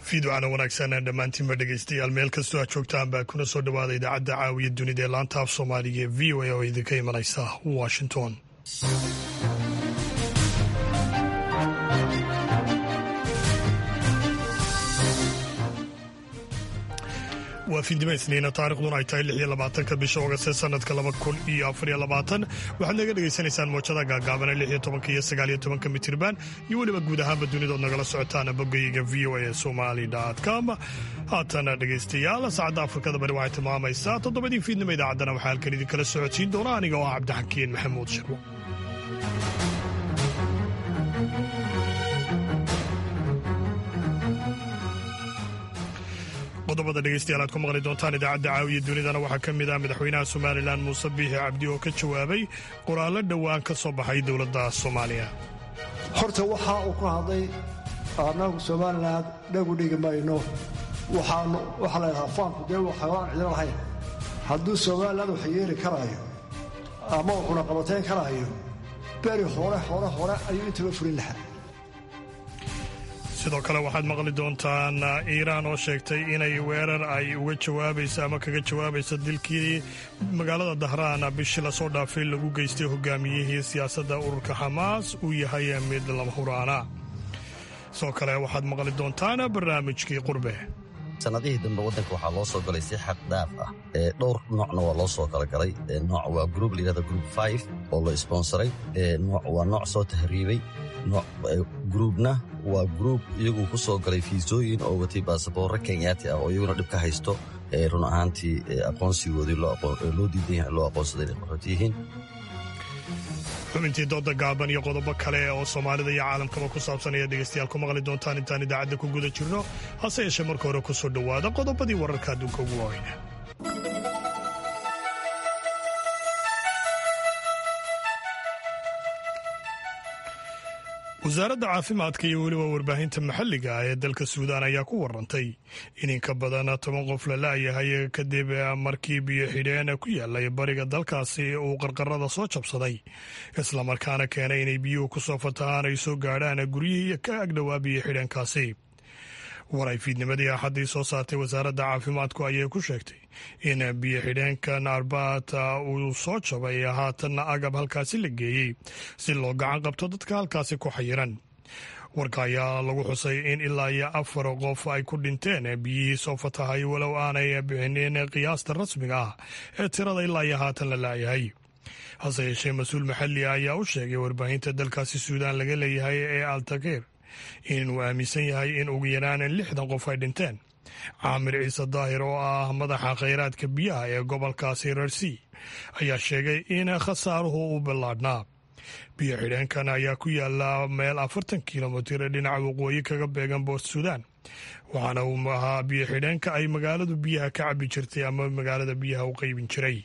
fiidwacana wanaagsan dhammaantiinba dhegeystayaal meel kastoo aad joogtaan baa kuna soo dhawaada idaacadda caawiya dunida ee laanta af soomaaliga ee v o a oo idinka imanaysa washington waa fiidnimo isniina taarikhduna ay tahay lix iyo labaatanka bisha ogast sanadka laba kun iyo afariyo labaatan waxaad naga dhegaysanaysaan moojada gaagaabana lix iyo tobanka iyo sagaal iyo tobanka mitirban iyo weliba guud ahaanba dunidood nagala socotaan bogayga v o a somali com haatana dhegaystayaal saacadda afrikada bari waxay tilmaamaysaa toddobadii fiidnimo idaacaddana waxaa halkan idinkala socodsiin doona aniga oo ah cabdixakiin maxamuud shirwo qodobada dhegeystayaal aad ku maqli doontaan idaacadda caawiya dunidana waxaa ka mid ah madaxweynaha somalilan muuse biixi cabdi oo ka jawaabay qoraallo dhowaan ka soo baxay dowladda soomaaliya horta waxa uu ku hadlay annagu somalilan dhagu dhigi mayno waxaanu waxaa la ydhahaa faanku dee xayawaan cidlo lahayn hadduu somalilan wax yeeli karaayo ama uu cunaqabatayn karaayo beri hore hore hore ayuu intaba fulin lahaa sidoo kale waxaad maqli doontaan iiraan oo sheegtay inay weerar ay uga jawaabayso ama kaga jawaabayso dilkii magaalada dahraan bishii lasoo dhaafay lagu geystay hogaamiyihii siyaasadda ururka xamaas uu yahay mid lama huraana sidoo kale waxaad maqli doontaan barnaamijkii qurbe sanadihii dambe waddanka waxaa loo soo galay si xaq daaf ah dhowr noocna waa loo soo kala galay nooc waa gruub layihahda gruub five oo la sponsoray nooc waa nooc soo tahriibay gruubna waa gruub iyagu ku soo galay fiisooyin oo watay baasaboorre kenyaati ah oo iyaguna dhib ka haysto run ahaantii aqoonsigoodii loo diidan yahay loo aqoonsaday inay qaxooti yihiin xubintii dooda gaaban iyo qodobo kale oo soomaalida iyo caalamkaba ku saabsan ayaad dhegeystayaal ku maqli doontaan intaan idaacadda ku guda jirno hase yeeshee marka hore ku soo dhowaada qodobadii wararka adduunka ugu waaweyna wasaaradda caafimaadka iyo weliba warbaahinta maxalliga ah ee dalka suudaan ayaa ku warantay in in ka badan toban qof la la'yahay kadib markii biyo xidheen ku yaalay bariga dalkaasi uu qarqarada soo jabsaday islamarkaana keenay inay biyuhu ku soo fatahaan ay soo gaadhaan guryihii ka agdhowaa biyo xidheenkaasi war ay fiidnimadii axaddii soo saartay wasaaradda caafimaadku ayay ku sheegtay in biyo xidheenkan arbaat uu soo jabay haatanna agab halkaasi la geeyey si loo gacan qabto dadka halkaasi ku xayiran warka ayaa lagu xusay in ilaa iyo afar qof ay ku dhinteen biyihii soo fatahay walow aanay bixinin qiyaasta rasmiga ah ee tirada ilaa iyo haatan la laayahay hase yeeshee mas-uul maxalli ah ayaa u sheegay warbaahinta dalkaasi suudaan laga leeyahay ee altakeer inuu aaminsan yahay in ugu yaraan lixdan qof ay dhinteen caamir ciise daahir oo ah madaxa khayraadka biyaha ee gobolkaasi rersi ayaa sheegay in khasaaruhu u ballaadhnaa biyo xidheenkan ayaa ku yaala meel afartan kilomitir dhinaca waqooyi kaga beegan boort suudaan waxaana uu ahaa biyo xidheenka ay magaaladu biyaha ka cabi jirtay ama magaalada biyaha u qaybin jiray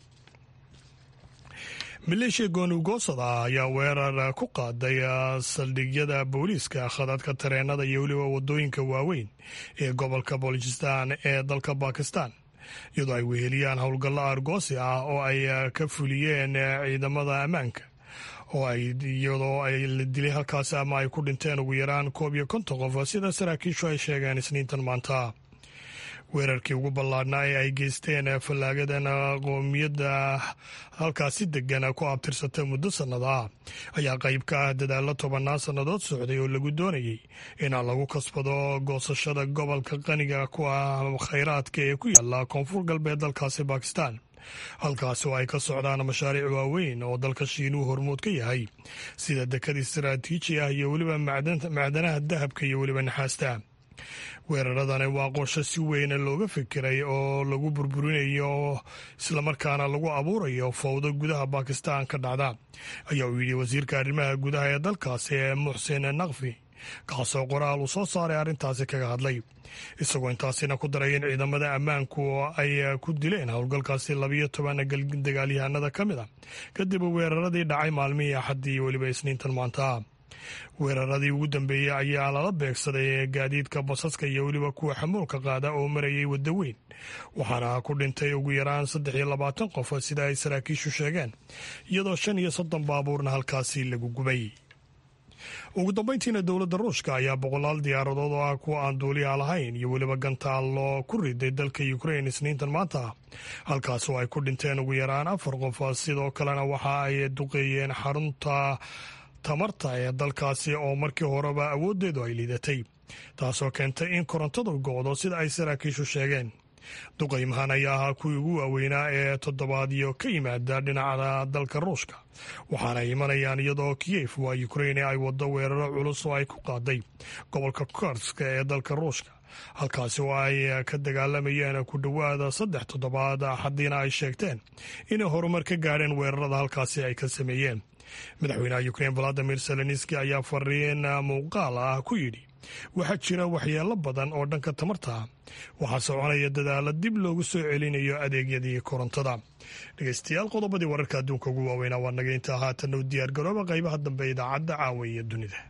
maleeshiya goonigoosada ah ayaa weerar ku qaaday saldhigyada booliiska khadadka tareenada iyo weliba wadooyinka waaweyn ee gobolka bolijistan ee dalka bakistan iyadoo ay weheliyaan howlgallo argoosi ah oo ay ka fuliyeen ciidamada ammaanka oo ay iyadoo ay la dilay halkaasi ama ay ku dhinteen ugu yaraan koob iyo konton qof sida saraakiishu ay sheegeen isniintan maanta weerarkii ugu ballaadhnaa ee ay geysteen fallaagadan qoomiyadda halkaasi degan ku abtirsata muddo sannada ah ayaa qayb ka ah dadaallo tobannaan sannadood socday oo lagu doonayay in lagu kasbado goosashada gobolka qaniga ku ah khayraadka ee ku yaala koonfur galbeed dalkaasi bakistan halkaasi oo ay ka socdaan mashaariic waaweyn oo dalka shiinuhu hormuud ka yahay sida dekad istaraatiiji ah iyo weliba macdanaha dahabka iyo weliba naxaasta weeraradani waa qorsho si weyna looga fikiray oo lagu burburinayo islamarkaana lagu abuurayo fowdo gudaha bakistan ka dhacda ayaa uu yidhi wasiirka arrimaha gudaha ee dalkaasi ee muxsin nakfi kaasoo qoraal uu soo saaray arrintaasi kaga hadlay isagoo intaasina ku daray in ciidamada ammaanku ay ku dileen howlgalkaasi labiyo toban dagaalyahanada ka mid a kadib weeraradii dhacay maalmihii axaddii iyo weliba isniintan maanta weeraradii ugu dambeeyey ayaa lala beegsaday gaadiidka basaska iyo weliba kuwa xamuulka qaada oo marayay waddo weyn waxaana ku dhintay ugu yaraan saddex iyo labaatan qof sida ay saraakiishu sheegeen iyadoo shan iyo soddon baabuurna halkaasi lagu gubay ugu dambeyntiina dowladda ruushka ayaa boqolaal diyaaradood oo ah kuwa aan duuliya lahayn iyo weliba gantaallo ku riday dalka ukrain isniintan maanta halkaas oo ay ku dhinteen ugu yaraan afar qof sidoo kalena waxa ay duqeeyeen xarunta tamarta ee dalkaasi oo markii horeba awooddeedu ay liidatay taasoo keentay in korontadu go'do sida ay saraakiishu sheegeen duqaymahan ayaa ahaa kuwii ugu waaweynaa ee toddobaadyo ka yimaada dhinaca dalka ruushka waxaana imanayaan iyadoo kiyef waa ukraine ay waddo weeraro culus oo ay ku qaaday gobolka korska ee dalka ruushka halkaasi oo ay ka dagaalamayeen ku dhowaada saddex toddobaad haddiina ay sheegteen inay horumar ka gaadheen weerarada halkaasi ay ka sameeyeen madaxweynaha ukrain valadimir zelenski ayaa fariin muuqaal ah ku yidhi waxaa jira waxyeelo badan oo dhanka tamarta ah waxaa soconaya dadaala dib loogu soo celinayo adeegyadii korontada dhegeystayaal qodobadii wararka adduunka ugu waaweynaa waa naga intaa haatanna u diyaar garooba qaybaha dambe idaacadda caawa iyo dunida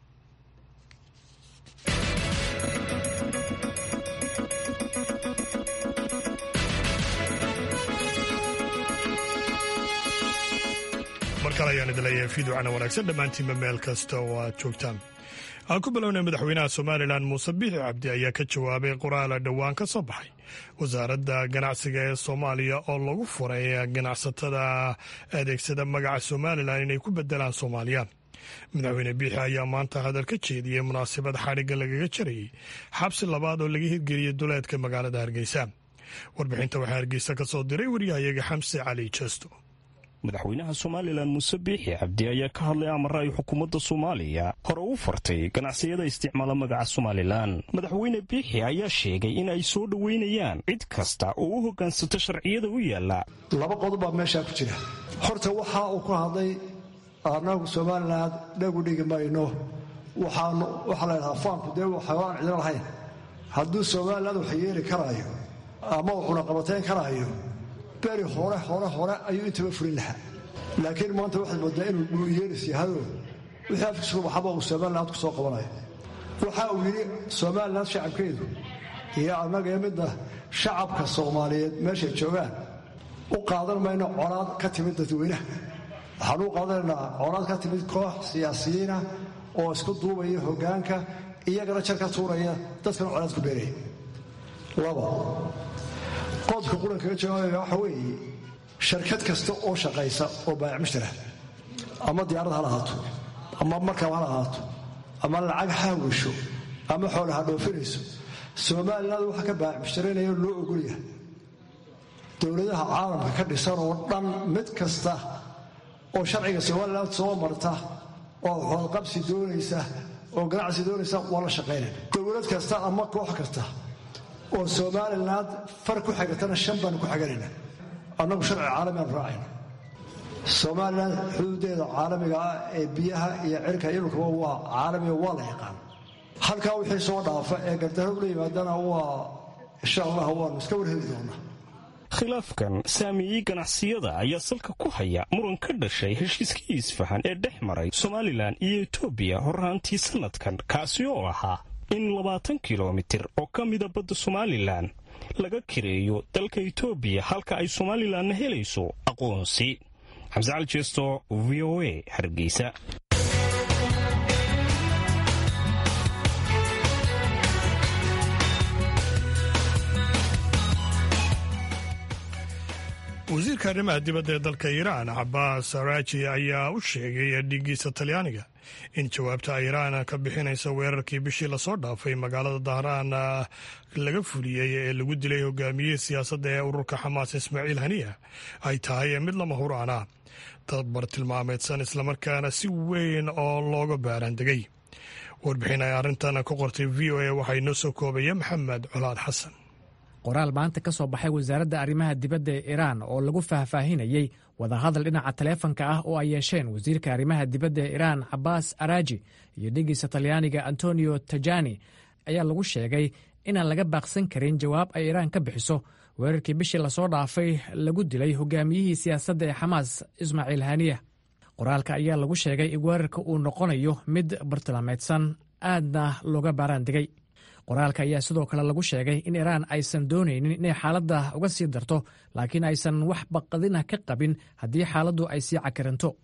mar kale ayaan idin leeyahay fiiducana wanaagsan dhammaantiinba meel kasta oo aad joogtaan aan ku bilownay madaxweynaha somalilan muuse biixi cabdi ayaa ka jawaabay qoraala dhowaan ka soo baxay wasaaradda ganacsiga ee soomaaliya oo lagu furay ganacsatada adeegsada magaca somalilan inay ku bedelaan soomaaliya madaxweyne biixi ayaa maanta hadal ka jeediyey munaasabad xadhigga lagaga jarayay xabsi labaad oo laga hirgeliyey duleedka magaalada hargeysa warbixinta waxaa hargeysa ka soo diray waryahayaga xamse cali jesto madaxweynaha somalilan muuse biixi cabdi ayaa ka hadlay amara ay xukuumadda soomaaliya hore u fartay ganacsiyada isticmaala magaca somalilan madaxweyne biixi ayaa sheegay in ay soo dhoweynayaan cid kasta oo u hoggaansata sharciyada u yaalla laba qodob baa meeshaa ku jira horta waxa uu ku hadlay annagu somalilan dhagu dhigi mayno waxaanu waxaa la ydhahaa faanku dee waxaan cidina lahayn hadduu somalilan wax yeeli karaayo ama wuxuna qabatayn karaayo beri hore hore hore ayuu intaba fulin lahaa laakiin maanta waxaad moodaa inuu dhuuyeelis yahado wixii afkiisuku baxaba uu somaliland ku soo qabanayo waxa uu yidhi somalilan shacabkeedu iyo annaga ee midna shacabka soomaaliyeed meeshay joogaan u qaadan mayno colaad ka timid dadweynaha waxaan u qaadanaynaa colaad ka timid koox siyaasiyiina oo isku duubaya hoggaanka iyagana jar ka tuuraya dadkana colaad ku beeraya laba qodka qurankaga jawaabaya waxa weeye sharkad kasta oo shaqaysa oo baayac mushtara ama diyaarad ha lahaato ama markab ha lahaato ama lacag ha wisho ama xoole ha dhoofinayso somalilan waxa ka baayac mushtaraynayo loo ogolyahay dowladaha caalamka ka dhisan oo dhan mid kasta oo sharciga somalilan soo marta oo xoodqabsi doonaysa oo ganacsi doonaysa waa la shaqaynaya dowlad kasta ama koox kasta oo somalilan far ku xigatana shan baanu ku xiganayna annagu sharci caalami aanu raacayna somalilan xuduudeeda caalamiga ah ee biyaha iyo cirka iyo dhulkaba waa caalamiga waa la yaqaan halkaa wixii soo dhaafa ee gardarro ula yimaadana waa insha allah waanu iska warheli doonaa khilaafkan saameeyey ganacsiyada ayaa salka ku haya muran ka dhashay heshiiskii isfahan ee dhex maray somalilan iyo etoobiya horraantii sannadkan kaasi oo ahaa in labaatan kilomitir oo ka mida badda somalilan laga kireeyo dalka etoobiya halka ay somalilanna helayso aqoonsi xamse cali jeesto v o a hargeysa wasiirka arrimaha dibadda ee dalka iiraan cabaas araaji ayaa u sheegay dhigiisa talyaaniga in jawaabta iiraan ka bixinaysa weerarkii bishii lasoo dhaafay magaalada dahraan laga fuliyey ee lagu dilay hogaamiyihii siyaasadda ee ururka xamaas ismaaciil haniya ay tahay mid lama huraana tabar tilmaameedsan islamarkaana si weyn oo looga baaraandegay warbixin ay arrintan ka qortay v o a waxaa inoo soo koobaya maxamed colaad xasan qoraal maanta ka soo baxay wasaaradda arrimaha dibadda ee iiraan oo lagu faahfaahinayey wadahadal dhinaca taleefanka ah oo ay yeesheen wasiirka arrimaha dibadda ee iiraan cabaas araaji iyo dhigiisa talyaaniga antonio tajani ayaa lagu sheegay inaan laga baaqsan karin jawaab ay iiraan ka bixiso weerarkii bishii lasoo dhaafay lagu dilay hogaamiyihii siyaasadda ee xamaas ismaaciil haniya qoraalka ayaa lagu sheegay in weerarka uu noqonayo mid bartilmaameedsan aadna looga baaraandegay qoraalka ayaa sidoo kale lagu sheegay in iiraan aysan doonaynin inay xaaladda uga sii darto laakiin aysan wax baqadina ka qabin haddii xaaladdu ay sii cakiranto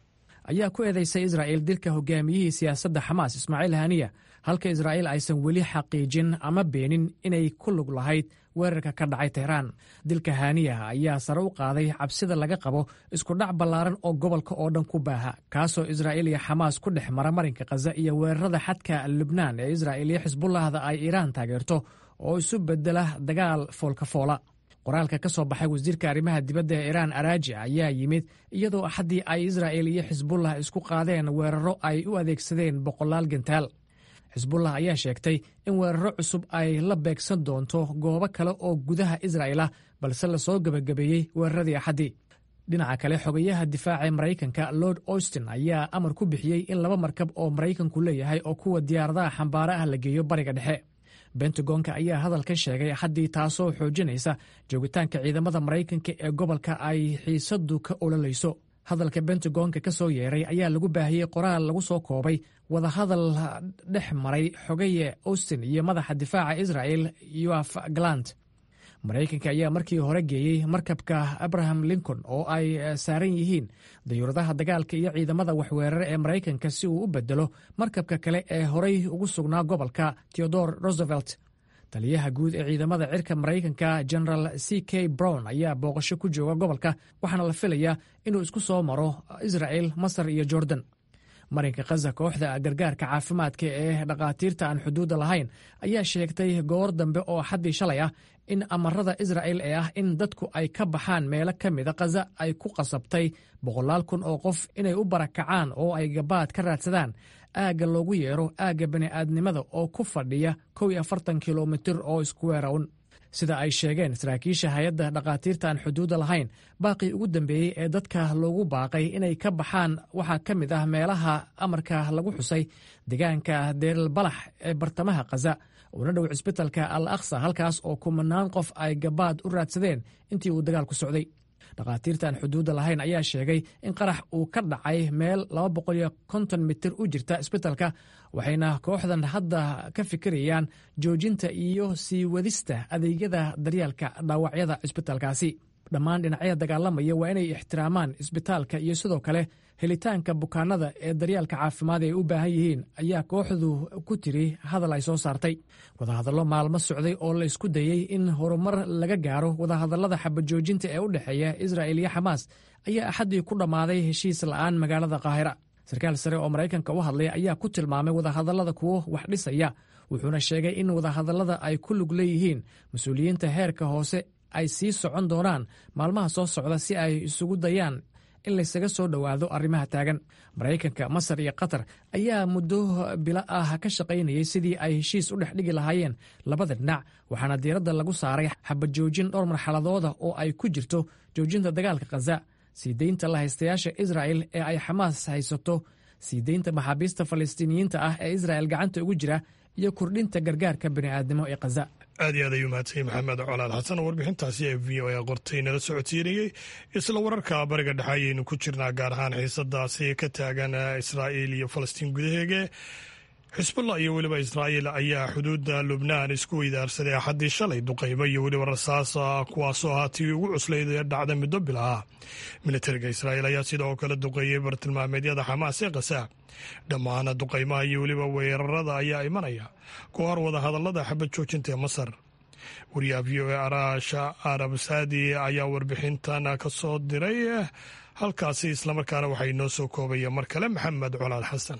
ayaa ku eedeysay israa'il dilka hogaamiyihii siyaasadda xamaas ismaaciil haniya halka israa'iil aysan weli xaqiijin ama beenin inay ku lug lahayd weerarka ka dhacay tehraan dilka haniya ayaa sare u qaaday cabsida laga qabo iskudhac ballaaran oo gobolka oo dhan ku baaha kaasoo israa'iil iyo xamaas ku dhex mara marinka khaza iyo weerarada xadka lubnaan ee israa'iil iyo xisbullahda ay iiraan taageerto oo isu bedela dagaal foolkafoola qoraalka ka soo baxay wasiirka arrimaha dibadda ee iiraan araaji ayaa yimid iyadoo axaddii ay israa'il iyo xisbullah isku qaadeen weeraro ay u adeegsadeen boqolaal gentaal xisbullah ayaa sheegtay in weeraro cusub ay la beegsan doonto goobo kale oo gudaha israa'il ah balse lasoo gebagabeeyey weeraradii axaddii dhinaca kale xogayaha difaaca maraykanka lord austin ayaa amar ku bixiyey in laba markab oo maraykanku leeyahay oo kuwa diyaaradaha xambaare ah la geeyo bariga dhexe bentagonka ayaa hadalkan sheegay axaddii taasoo xoojinaysa joogitaanka ciidamada maraykanka ee gobolka ay xiisadu ka ololayso hadalka bentagonka ka soo yeeray ayaa lagu baahiyey qoraal lagu soo koobay wadahadal dhex maray xogaye austin iyo madaxa difaaca israel yoaf galant maraykanka ayaa markii hore geeyey markabka abraham lincoln oo ay saaran yihiin dayuuradaha dagaalka iyo ciidamada waxweerare ee maraykanka si uu u bedelo markabka kale ee horey ugu sugnaa gobolka theodore roosevelt taliyaha guud ee ciidamada cirka maraykanka general c k brown ayaa booqasho ku jooga gobolka waxaana la filayaa inuu isku soo maro israel masar iyo jordan marinka khaza kooxda gargaarka caafimaadka ee dhakhaatiirta aan xuduudda lahayn ayaa sheegtay goor dambe oo xaddii shalay ah in amarada israa'il ee ah in dadku ay ka baxaan meelo ka mida khaza ay ku qasabtay boqolaal kun oo qof inay u barakacaan oo ay gabaad ka raadsadaan aagga loogu yeero aagga bani'aadnimada oo ku fadhiya kow iyo afartan kilomitir oo iskuweerawn sida ay sheegeen saraakiisha hay-adda dhakhaatiirta aan xuduudda lahayn baaqii ugu dambeeyey ee dadka loogu baaqay inay ka baxaan waxaa ka mid ah meelaha amarka lagu xusay deegaanka deerilbalax ee bartamaha khaza uuna dhow cisbitalka al aqsa halkaas oo kumanaan qof ay gabaad u raadsadeen intii uu dagaalku socday dhakhaatiirtaan xuduudda lahayn ayaa sheegay in qarax uu ka dhacay meel mitir u jirta isbitalka waxayna kooxdan hadda ka fikirayaan joojinta iyo sii wadista adeegyada daryaalka dhaawacyada cisbitalkaasi dhammaan dhinacyada dagaalamaya waa inay ixtiraamaan isbitaalka iyo sidoo kale helitaanka bukaanada ee daryaalka caafimaad ay u baahan yihiin ayaa kooxdu ku tiri hadal ay soo saartay wadahadallo maalmo socday oo la isku dayey in horumar laga gaaro wadahadallada xabajoojinta ee u dhexeeya israa'il iyo xamaas ayaa axaddii ku dhammaaday heshiis la'aan magaalada qaahira sarkaal sare oo maraykanka u hadlay ayaa ku tilmaamay wadahadallada kuwo wax dhisaya wuxuuna sheegay in wadahadallada ay ku lug leeyihiin mas-uuliyiinta heerka hoose ay sii socon doonaan maalmaha soo socda si ay isugu dayaan in laysaga soo dhowaado arrimaha taagan maraykanka masar iyo qatar ayaa muddo bilo ah ka shaqaynayay sidii ay heshiis u dhex dhigi lahaayeen labada dhinac waxaana diiradda lagu saaray xabajoojin dhowr marxaladooda oo ay ku jirto joojinta dagaalka khaza sii deynta lahaystayaasha israa'el ee ay xamaas haysato sii deynta maxaabiista falastiiniyiinta ah ee israa'el gacanta ugu jira iyo kordhinta gargaarka bini'aadnimo ee khaza aad iyo aad ayuu mahadsanyahy maxamed colaal xasan oo warbixintaasi ee v o a qortay nala socodsiinayey isla wararka bariga dhexe ayaynu ku jirnaa gaar ahaan xiisadaasi ka taagan israa'iil iyo falastiin gudaheege xisbullah iyo weliba israa'iil ayaa xuduudda lubnaan isku weydaarsaday axaddii shalay duqaymo iyo weliba rasaas kuwaasoo ahaa tii ugu cuslayd ee dhacda muddo bil ah militariga israa'iil ayaa sidoo kale duqeeyey bartilmaameedyada xamaas ee khaza dhammaan duqaymaha iyo weliba weerarada ayaa imanaya ku hor wadahadallada xabad joojinta ee masar wariyaha v o a araasha arab saadi ayaa warbixintan ka soo diray halkaasi islamarkaana waxay noo soo koobaya mar kale maxamed colaal xasan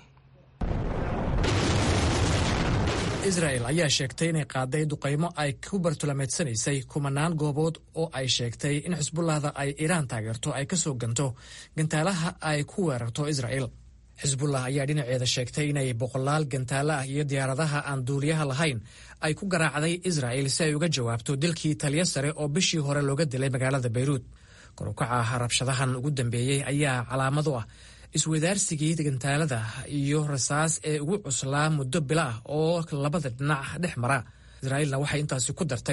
israel ayaa sheegtay inay qaaday duqaymo ay ku bartulameedsanaysay kumanaan goobood oo ay sheegtay in xisbullahda ay iiraan taageerto ay ka soo ganto gantaalaha ay ku weerarto israel xisbullah ayaa dhinaceeda sheegtay inay boqolaal gantaalo ah iyo diyaaradaha aan duuliyaha lahayn ay ku garaacday israel si ay uga jawaabto dilkii taliyo sare oo bishii hore looga dilay magaalada bayruud korukaca rabshadahan ugu dambeeyey ayaa calaamad u ah iswadaarsigii gantaalada iyo rasaas ee ugu cuslaa muddo bila ah oo labada dhinac dhex mara israa'iilna waxay intaasi ku dartay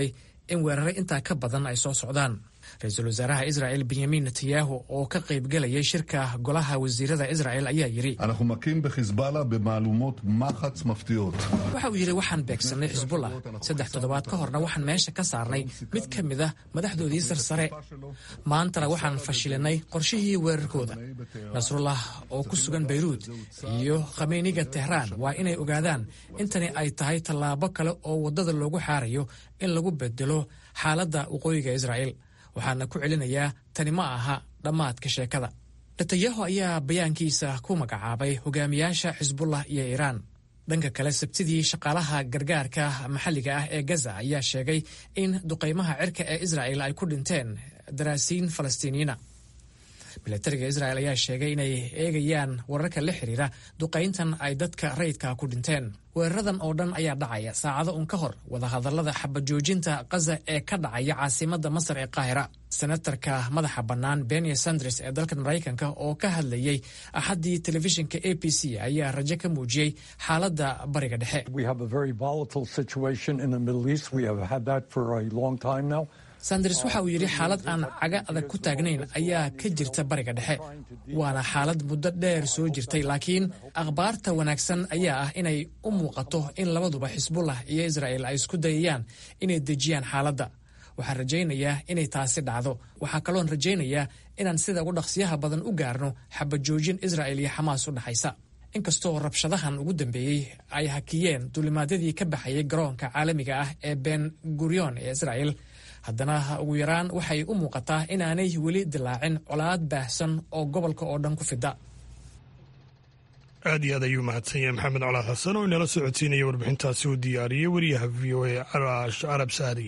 in weerare intaa ka badan ay soo socdaan ra-iisul wasaaraha israa'el benyamin netanyahu oo ka qaybgelayay shirka golaha wasiirada isra'el ayaa yidhi אנחנו מכים בחיזבאללה במהלומות מחץ מפתיעות. waxa uu yidhi waxaan beegsannay xisbullah saddex toddobaad ka horna waxaan meesha ka saarnay mid ka mid ah madaxdoodii sarsare maantana waxaan fashilinay qorshihii weerarkooda nasrullah oo ku sugan bayruud iyo khameyniga tehraan waa inay ogaadaan intani ay tahay tallaabo kale oo waddada loogu xaarayo in lagu bedelo xaaladda waqooyiga israa'el waxaana ku celinayaa tani ma aha dhammaadka sheekada netanyahu ayaa bayaankiisa ku magacaabay hogaamiyaasha xisbullah iyo iiraan dhanka kale sabtidii shaqaalaha gargaarka maxalliga ah ee gaza ayaa sheegay in duqaymaha cirka ee israa'el ay ku dhinteen daraasiin falastiiniyiina milatariga isra'el ayaa sheegay inay eegayaan wararka la xiriira duqayntan ay dadka rayidka ku dhinteen weeraradan oo dhan ayaa dhacaya saacado un ka hor wadahadallada xabajoojinta kaza ee ka dhacaya caasimadda masar ee qaahira senatarka madaxa bannaan benia sanders ee dalkan maraykanka oo ka hadlayey axaddii telefishinka a b c ayaa rajo ka muujiyey xaaladda bariga dhexe We have a very volatile situation in the Middle East. We have had that for a long time now. sanders waxa uu yidhi xaalad aan caga adag ku taagnayn ayaa ka jirta bariga dhexe waana xaalad muddo dheer soo jirtay laakiin akhbaarta wanaagsan ayaa ah inay u muuqato in labaduba xisbullah iyo isra'el ay isku dayayaan inay dejiyaan xaaladda waxaan rajaynayaa inay taasi dhacdo waxaa kaloon rajaynayaa inaan sida ugu dhaqsiyaha badan u gaarno xabajoojin isra'el iyo xamaas u dhexaysa inkastoo rabshadahan ugu dambeeyey ay hakiyeen duulimaadyadii ka baxayay garoonka caalamiga ah ee ben gurion ee isra'el haddana ugu yaraan waxay u muuqataa inaanay weli dilaacin colaad baahsan oo gobolka oo dhan ku fida aad iyo aad ayuu mahadsan yahay maxamed colaad xasan oo inala socodsiinaya warbixintaasi uu diyaariyey wariyaha v o a carab saadi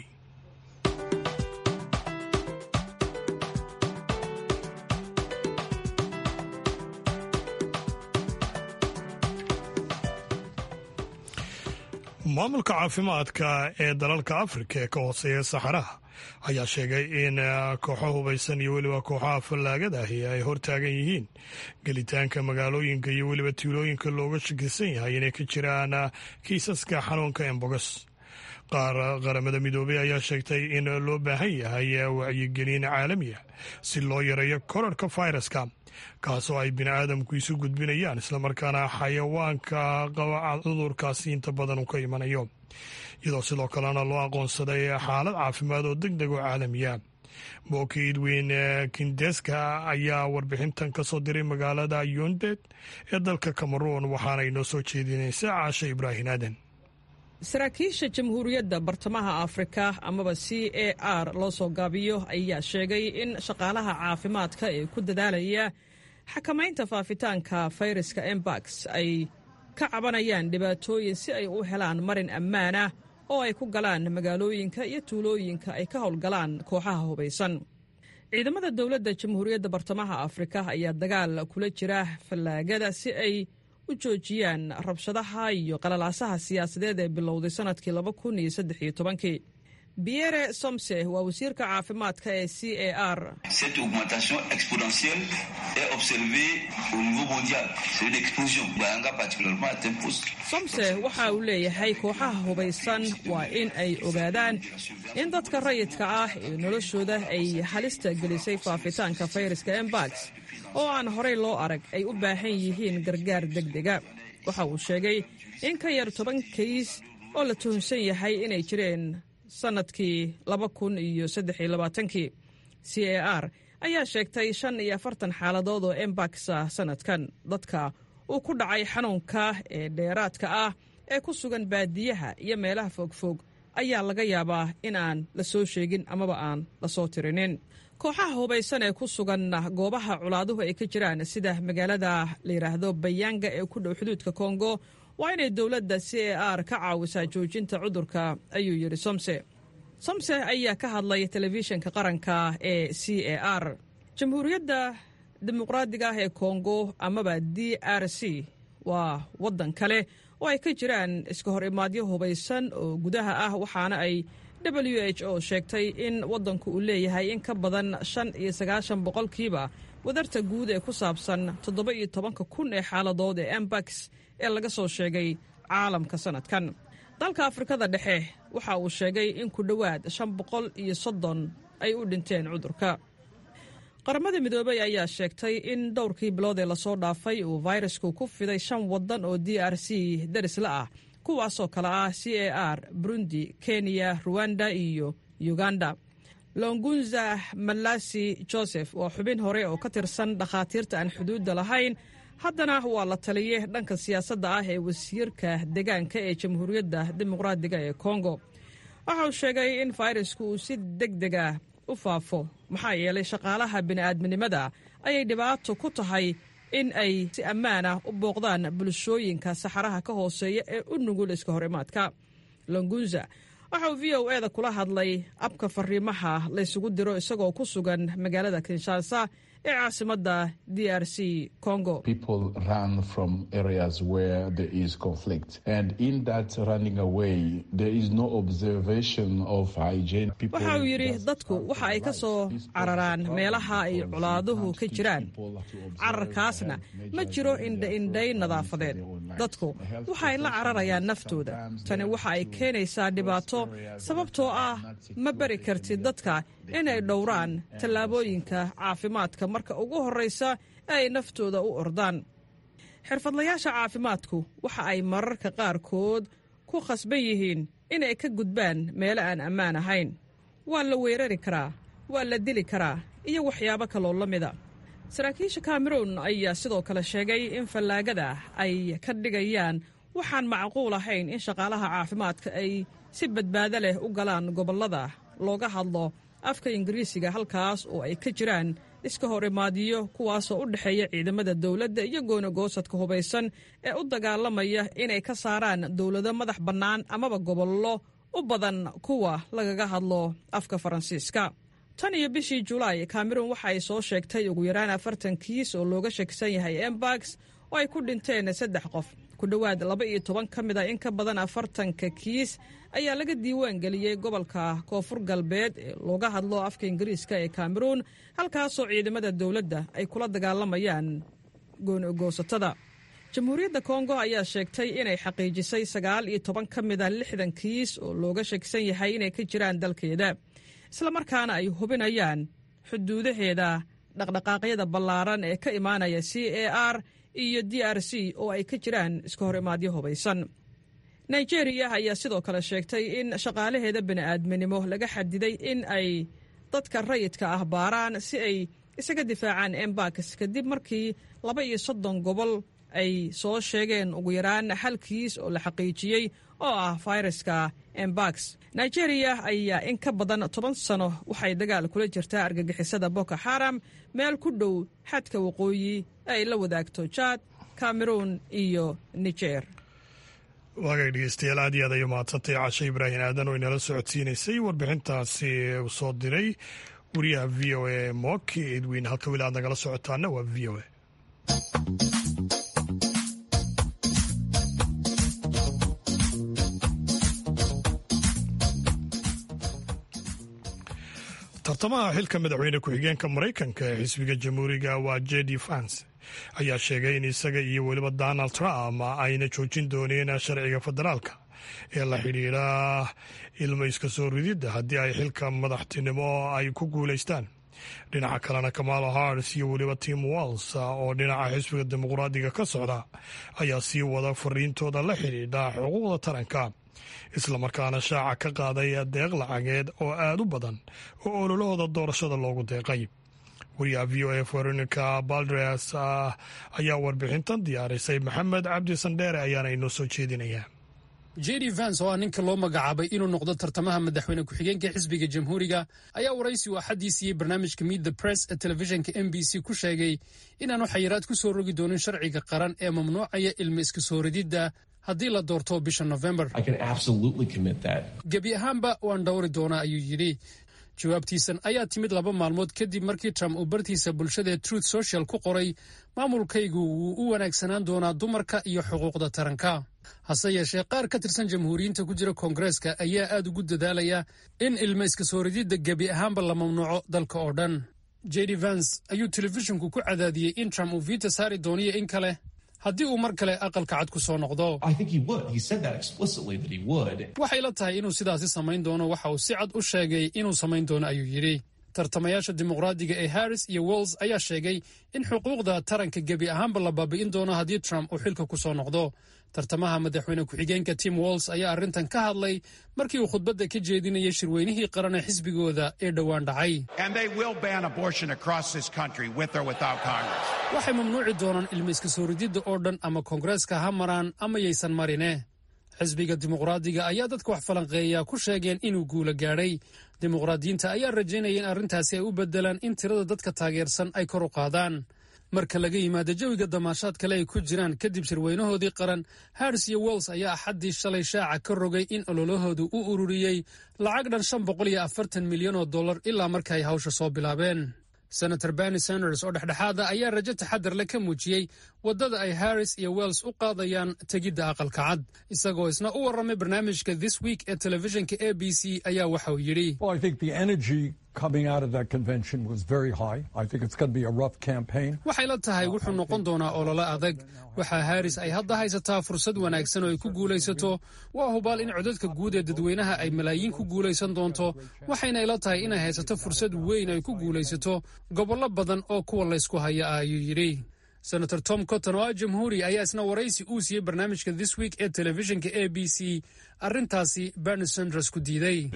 maamulka caafimaadka ee dalalka afrika ee ka hooseeya saxaraha ayaa sheegay in kooxo hubaysan iyo weliba kooxaha fallaagada ahi ay hortaagan yihiin gelitaanka magaalooyinka iyo weliba tuulooyinka looga shakisan yahay inay ka jiraan kiisaska xanuunka embogos qaar qaramada midoobey ayaa sheegtay in loo baahan yahay wacyigelin caalamiya si loo yareeyo korarhka fayraska kaasoo ay bini aadamku isu gudbinayaan islamarkaana xayawaanka qaba cudurkaasi inta badan uu ka imanayo iyadoo sidoo kalena loo aqoonsaday xaalad caafimaad oo deg deg oo caalamiya booki idweyn kindeska ayaa warbixintan ka soo diray magaalada yundet ee dalka cameroon waxaana inoo soo jeedinaysa caasha ibraahin aadan saraakiisha jamhuuriyadda bartamaha afrika amaba c a r loo soo gaabiyo ayaa sheegay in shaqaalaha caafimaadka ee ku dadaalaya xakamaynta faafitaanka fayraska embax ay ka cabanayaan dhibaatooyin si ay u helaan marin ammaanah oo ay ku galaan magaalooyinka iyo tuulooyinka ay ka howlgalaan kooxaha hubaysan ciidamada dowladda jamhuuriyadda bartamaha afrika ayaa dagaal kula jira fallaagada si ay u joojiyaan rabshadaha iyo qalalaasaha siyaasadeed ee bilowday sannadkii laba kun iyo saddex iyo tobankii biyere somse waa wasiirka caafimaadka ee c a r Cette augmentation exponentielle est observée au niveau mondial. C'est une explosion. Bayanga particulièrement atteint poste. somse waxa uu leeyahay kooxaha hubaysan waa in ay ogaadaan in dadka rayidka ah ee noloshooda ay halista gelisay faafitaanka fayraska embax oo aan horey loo arag ay u baahan yihiin gargaar degdega waxa uu sheegay in ka yar toban kays oo la tuhunsan yahay inay jireen sannadkii laba kun iyo saddex iyo labaatankii c a r ayaa sheegtay shan iyo afartan xaaladood oo embax ah sannadkan dadka uu ku dhacay xanuunka ee dheeraadka ah ee ku sugan baadiyaha iyo meelaha fogfog ayaa laga yaabaa in aan la soo sheegin amaba aan la soo tirinin kooxaha hubaysan ee ku sugan goobaha colaaduhu ay ka jiraan sida magaalada la yidhaahdo bayanga ee ku dhow xuduudka kongo waa inay dowladda c a r ka caawisaa joojinta cudurka ayuu yidhi somse somse ayaa ka hadlay telefishinka qaranka ee c a r jamhuuriyadda dimuqraadiga ah ee kongo amaba d r c waa waddan kale oo ay ka jiraan iska hor imaadyo hubaysan oo gudaha ah waxaana ay w h o sheegtay in waddanku uu leeyahay in ka badan shan iyo sagaashan boqolkiiba wadarta guud ee ku saabsan toddoba iyo tobanka kun ee xaaladood ee embax ee laga soo sheegay caalamka sannadkan dalka afrikada dhexe waxa uu sheegay in ku dhowaad shan boqol iyo soddon ay u dhinteen cudurka qaramada midoobey ayaa sheegtay in dhowrkii bilood ee lasoo dhaafay uu fayrasku ku fiday shan waddan oo d r c darisla ah kuwaasoo kale ah c a r burundi kenya ruwanda iyo uganda longunza malasi joseph waa xubin hore oo ka tirsan dhakhaatiirta aan xuduudda lahayn haddana waa la taliye dhanka siyaasadda ah ee wasiirka deegaanka ee jamhuuriyadda dimuqraadiga ee kongo waxa uu sheegay in fayrasku uu si deg deg ah u faafo maxaa yeelay shaqaalaha bini'aadminimada ayay dhibaato ku tahay in ay si ammaan ah u booqdaan bulshooyinka saxaraha ka hooseeya ee u nugul iska hor imaadka longunza waxa uu v o eda kula hadlay abka fariimaha laysugu diro isagoo ku sugan magaalada kinshasa ee caasimadda d r c congo waxa uu yidhi dadku waxa ay ka soo cararaan meelaha ay colaaduhu ka jiraan cararkaasna ma jiro indhaindhay nadaafadeed dadku waxay la cararayaan naftooda tani waxa ay keenaysaa dhibaato sababtoo ah ma bari kartid dadka inay dhowraan tallaabooyinka caafimaadka marka ugu horraysa ee ay naftooda u ordaan xirfadlayaasha caafimaadku waxa ay mararka qaarkood ku khasban yihiin inay ka gudbaan meelo aan ammaan ahayn waa la weerari karaa waa la dili karaa iyo waxyaabo kaloo la mida saraakiisha kameruun ayaa sidoo kale sheegay in fallaagada ay ka dhigayaan waxaan macquul ahayn in shaqaalaha caafimaadka ay si badbaado leh u galaan gobollada looga hadlo afka ingiriisiga halkaas oo ay ka jiraan iska hor imaadiyo kuwaasoo u dhexeeya ciidamada dowladda iyo goonagoosadka hubaysan ee u dagaalamaya inay ka saaraan dowlado madax bannaan amaba gobollo u badan kuwa lagaga hadlo afka faransiiska tan iyo bishii julaay kameruun waxa ay soo sheegtay ugu yaraan afartan kiis oo looga shakisan yahay embax oo ay ku dhinteen saddex qof ku dhowaad laba iyo toban ka mid a in ka badan afartanka kiis ayaa laga diiwaan geliyey gobolka koonfur galbeed ee looga hadlo afka ingiriiska ee kameruun halkaasoo ciidamada dowladda ay kula dagaalamayaan goonogoosatada jamhuuriyadda kongo ayaa sheegtay inay xaqiijisay sagaal iyo toban ka mid a lixdan kiis oo looga shakisan yahay inay ka jiraan dalkeeda islamarkaana ay hubinayaan xuduudaheeda dhaqdhaqaaqyada ballaaran ee ka imaanaya c a r iyo d r c oo ay ka jiraan iska hor imaadyo hubaysan nigeriya ayaa sidoo kale sheegtay in shaqaalaheeda bini'aadminimo laga xadiday in ay dadka rayidka ah baaraan si ay isaga difaacaan embax kadib markii laba iyo soddon gobol ay soo sheegeen ugu yaraan hal kiis oo la xaqiijiyey oo ah fayraska embax nigeriya ayaa in ka badan toban sano waxay dagaal kula jirtaa argagixisada boko xaram meel ku dhow xadka waqooyi ay la wadaagto jaad cameroun iyo niger waagay dhegeystayaal aad iyo aad ay umahadsantay cashe ibraahim aadan oo inala socodsiinaysay warbixintaasi uu soo diray wariyaha v o a moki edwin halka weli aad nagala socotaana waa v o a tartamaha xilka madaxweyne ku-xigeenka maraykanka ee xisbiga jamhuuriga waa jedi vance ayaa sheegay in isaga iyo weliba donald trump ayna joojin dooneen sharciga federaalka ee la xidhiidha ilmo iska soo rididda haddii ay xilka madaxtinimo ay ku guulaystaan dhinaca kalena kamalo hars iyo weliba tim walls oo dhinaca xisbiga dimuqraadiga ka socda ayaa sii wada fariintooda la xidhiidha xuquuqda taranka islamarkaana shaaca ka qaaday deeq lacageed oo aad u badan oo ololahooda doorashada loogu deeqay wariyaha v o a veronica baldres ayaa warbixintan diyaarisay maxamed cabdi sandheere ayaana inoo soo jeedinayaa jedi vance oo ah ninka loo magacaabay inuu noqdo tartamaha madaxweyne ku-xigeenka xisbiga jamhuuriga ayaa waraysi uu axaddii siiyey barnaamijka miid the press ee telefishinka m b c ku sheegay inaanu xayiraad ku soo rogi doonin sharciga qaran ee mamnuucaya ilmo iska soo rididda haddii la doorto bisha nofembar gebi ahaanba waan dhowri doonaa ayuu yidhi jawaabtiisan ayaa timid laba maalmood kadib markii trump uu bartiisa bulshadaee truth social ku qoray maamulkaygu wuu u wanaagsanaan doonaa dumarka iyo xuquuqda taranka hase yeeshee qaar ka tirsan jamhuuriyiinta ku jira koongareeska ayaa aad ugu dadaalaya in ilmo iska soo rididda gebi ahaanba la mamnuuco dalka oo dhan jedi vance ayuu telefishinku ku cadaadiyey in trump uu viita saari dooniyo in kale haddii uu mar kale aqalka cad ku soo noqdo waxay la tahay inuu sidaasi samayn doono waxa uu si cad u sheegay inuu samayn doono ayuu yidhi tartamayaasha dimuqraadiga ee harris iyo wells ayaa sheegay in xuquuqda taranka gebi ahaanba la baabi'in doono haddii trump uu xilka ku soo noqdo tartamaha madaxweyne ku-xigeenka tim walls ayaa arrintan ka hadlay markii uu khudbadda ka jeedinayay shirweynihii qaran ee xisbigooda ee dhowaan dhacay waxay mamnuuci doonaan ilmayska soo rididda oo dhan ama koongareeska ha maraan ama yaysan marine xisbiga dimuqraadiga ayaa dadka wax falanqeeya ku sheegeen inuu guula gaadhay dimuqraadiyiinta ayaa rajaynaya in arrintaasi ay u beddelaan in tirada dadka taageersan ay kor u qaadaan marka laga yimaado jawiga damaashaad kale ay ku jiraan kadib shirweynahoodii qaran harris iyo wells ayaa axaddii shalay shaaca ka rogay in ololahoodu u ururiyey lacag dhan shan boqol iyo afartan milyan oo dollar ilaa marka ay hawsha soo bilaabeen senator berni sanders oo dhexdhexaada ayaa rajo taxadar le ka muujiyey waddada ay harris iyo wells u qaadayaan tegidda aqalka cad isagoo isna u warramay barnaamijka this week ee telefishinka a b c ayaa waxa uu yidhi waxay la tahay wuxuu noqon doonaa olole adag waxaa harris ay hadda haysataa fursad wanaagsan oo ay ku guulaysato waa hubaal in codadka guud ee dadweynaha ay malaayiin ku guulaysan doonto waxayna ila tahay inay haysato fursad weyn ay ku guulaysato gobollo badan oo kuwa laysku haya ah ayuu yidhi senator tom cotton oo ah jamhuuri ayaa isna waraysi uu siiyey barnaamijka this week ee telefishinka a b c arrintaasi berni sanders ku diiday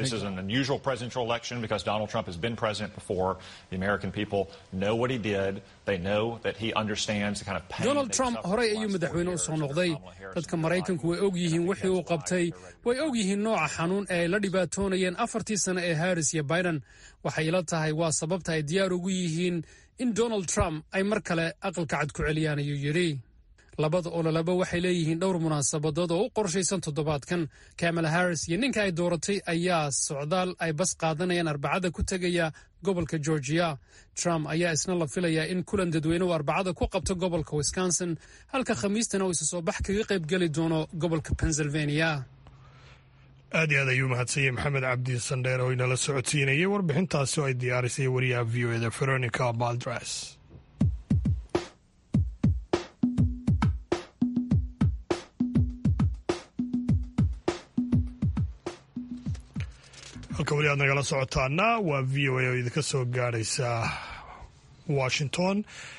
donald trump horey ayuu madaxweyne u soo noqday dadka maraykanku way og yihiin wixii uu qabtay way og yihiin nooca xanuun ee ay la dhibaatoonayeen afartii sano ee harris iyo biden waxay ila tahay waa sababta ay diyaar ugu yihiin in donald trump ay mar kale aqalka cad ku celiyaan ayuu yidhi labada ololaba waxay leeyihiin dhowr munaasabadood oo u qorshaysan toddobaadkan kamala harris iyo ninka ay dooratay ayaa socdaal ay bas qaadanayaan arbacada ku tegaya gobolka georgia trump ayaa isna la filayaa in kulan dadweyne uu arbacada ku qabto gobolka wisconsin halka khamiistana uu isa soo bax kaga qayb geli doono gobolka pennsylvania aad iyo aad ayuu mahadsanyay maxamed cabdi sandheer oo inala socodsiinayay warbixintaasi oo ay diyaarisay wariyaha v o eda veronica baldres halka weli aad nagala socotaana waa v o a oo idinka soo gaadhaysa washington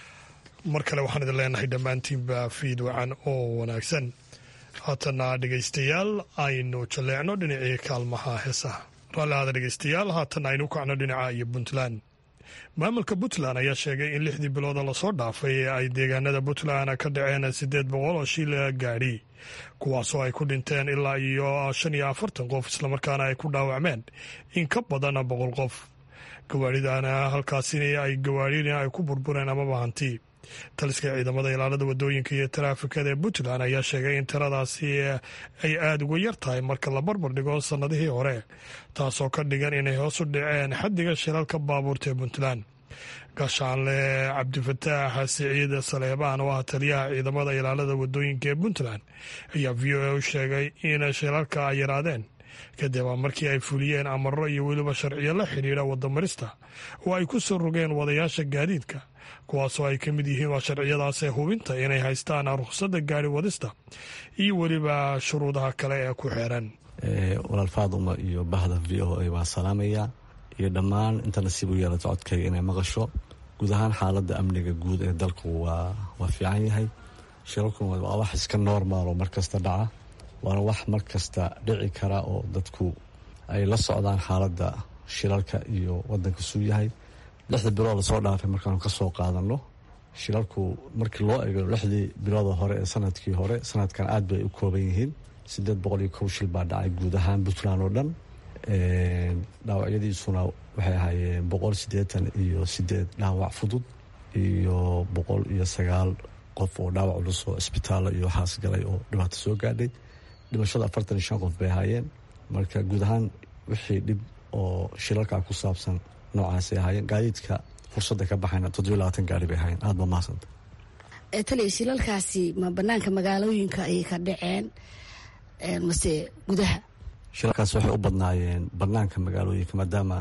mar kale waxaan idin leenahay dhammaantiinba fiid wacan oo wanaagsan haatana dhegaystayaal aynu jalleecno dhinacii kaalmaha heesaha raalli ahaada dhegaystayaal haatan aynu kacno dhinaca iyo puntland maamulka puntland ayaa sheegay in lixdii bilooda lasoo dhaafay ee ay deegaanada puntland ka dhaceen siddeed boqol oo shil gaadhi kuwaasoo ay ku dhinteen ilaa iyo shan iyo afartan qof islamarkaana ay ku dhaawacmeen in ka badan boqol qof gawaadhidana halkaasina ay gawaadhina ay ku burbureen amaba hanti taliska ciidamada ilaalada wadooyinka iyo taraafikada ee puntland ayaa sheegay in tiradaasi ay aada uga yar tahay marka la barbar dhigo sannadihii hore taasoo ka dhigan inay hoos u dhaceen xaddiga shilalka baabuurta ee puntland gaashaanle cabdifataax siciid saleebaan oo ah taliyaha ciidamada ilaalada wadooyinka ee puntland ayaa v o a u sheegay in shilalka ay yaraadeen kadib markii ay fuliyeen amaro iyo weliba sharciyo la xidhiidha wadamarista oo ay ku soo rogeen wadayaasha gaadiidka kuwaasoo ay ka mid yihiin waa sharciyadaasee hubinta inay haystaan rukhsadda gaari wadista iyo weliba shuruudaha kale ee ku xeeran walaal faaduma iyo bahda v o a waan salaamayaa iyo dhammaan inta nasiib u yeelata codkayga inay maqasho guud ahaan xaaladda amniga guud ee dalku waa fiican yahay shirarkuna waa wax iska normal oo markasta dhaca waana wax mar kasta dhici kara oo dadku ay la socdaan xaaladda shilalka iyo wadanka suu yahay lixda bilood lasoo dhaafay markaanu ka soo qaadano shilalku markii loo ego lixdii bilooda hore ee sanadkii hore sanadkan aad bay u kooban yihiin sideed boqol iyo kow shil baa dhacay guud ahaan puntland oo dhan dhaawacyadiisuna waxay ahaayeen boqol siddeetan iyo sideed dhaawac fudud iyo boqol iyo sagaal qof oo dhaawac culus oo isbitaallo iyo waxaas galay oo dhibaato soo gaadhay dhimashada afartan iyo shan qof bay ahaayeen marka guud ahaan wixii dhib oo shilalkaa ku saabsan noocaasay ahaayeen gaadiidka fursadda ka baxayna toddobiyo labaatan gaari bay ahaayeen aada ba mahadsanta taliya shilalkaasi ma banaanka magaalooyinka ayay ka dhaceen mase gudaha shilalkaas waxay u badnaayeen banaanka magaalooyinka maadaama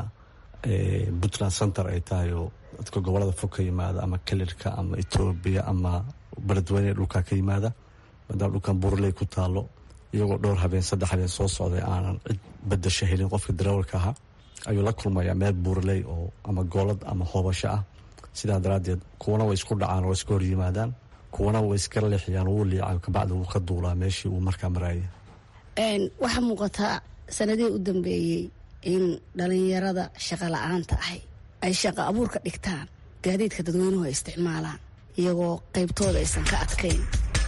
puntland center ay tahay oo dadka gobolada fog ka yimaada ama kelirka ama etoobiya ama beledweyne dhulkaa ka yimaada maadaama dhulkan buurley ku taalo iyagoo dhowr habeen saddex habeen soo socday aanan cid badasho helin qofka darawalka ahaa ayuu la kulmayaa meel buurley oo ama goolad ama hoobasho ah sidaa daraaddeed kuwana way isku dhacaan oo iska hor yimaadaan kuwana way iska leexiyaan wuu liica kabacdi wuu ka duulaa meeshii uu markaa maraayay waxaa muuqataa sanadihii u dambeeyey in dhalinyarada shaqa la-aanta ahy ay shaqa abuurka dhigtaan gaadiidka dadweynuhu ay isticmaalaan iyagoo qaybtooda aysan ka adkayn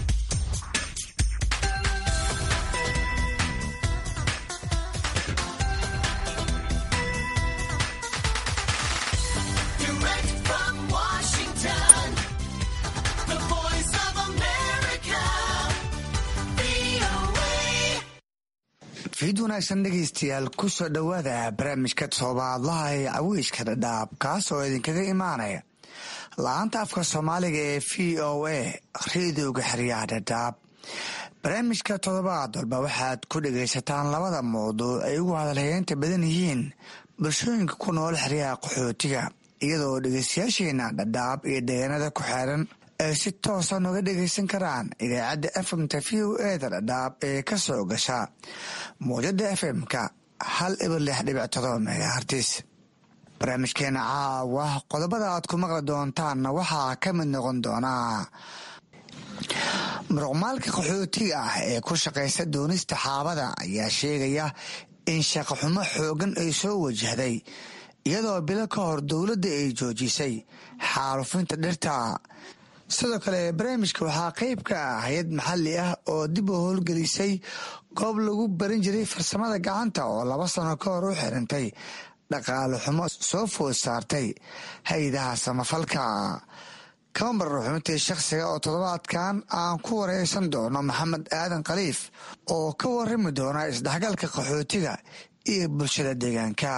fiid wanaagsan dhegaystayaal ku soo dhowaada barnaamijka toobaadlaha ee caweyska dhadhaab kaas oo idinkaga imaanaya la-aanta afka soomaaliga ee v o a reediyoga xeryaha dhadhaab barnaamijka toddobaad walba waxaad ku dhagaysataan labada mawduuc ay ugu hadalhayeenta badan yihiin bulshooyinka ku nool xeryaha qaxootiga iyadoo dhegaystayaasheena dhadhaab iyo deegaanada ku xeeran ay si toosa nooga dhegaysan karaan idaacadda efmta v o eda dhadhaab ee ka soo gasha mawjada efmka hal ibar lix dhibic todoba megahartis barnaamijkeena caawa qodobada aad ku maqli doontaanna waxaa ka mid noqon doonaa muruqmaalka qaxootiga ah ee ku shaqaysta doonista xaabada ayaa sheegaya in shaqaxumo xoogan ay soo wajahday iyadoo bilo ka hor dowladda ay joojisay xaalufinta dhirta sidoo kale barnaamijka waxaa qayb ka ah hay-ad maxalli ah oo dib u howlgelisay goob lagu barin jiray farsamada gacanta oo laba sano ka hor u xirintay dhaqaale xumo soo food saartay hay-adaha samafalka kama marar xubintii shakhsiga oo toddobaadkan aan ku wareysan doono maxamed aadan khaliif oo ka warami doona isdhexgalka qaxootiga iyo bulshada deegaanka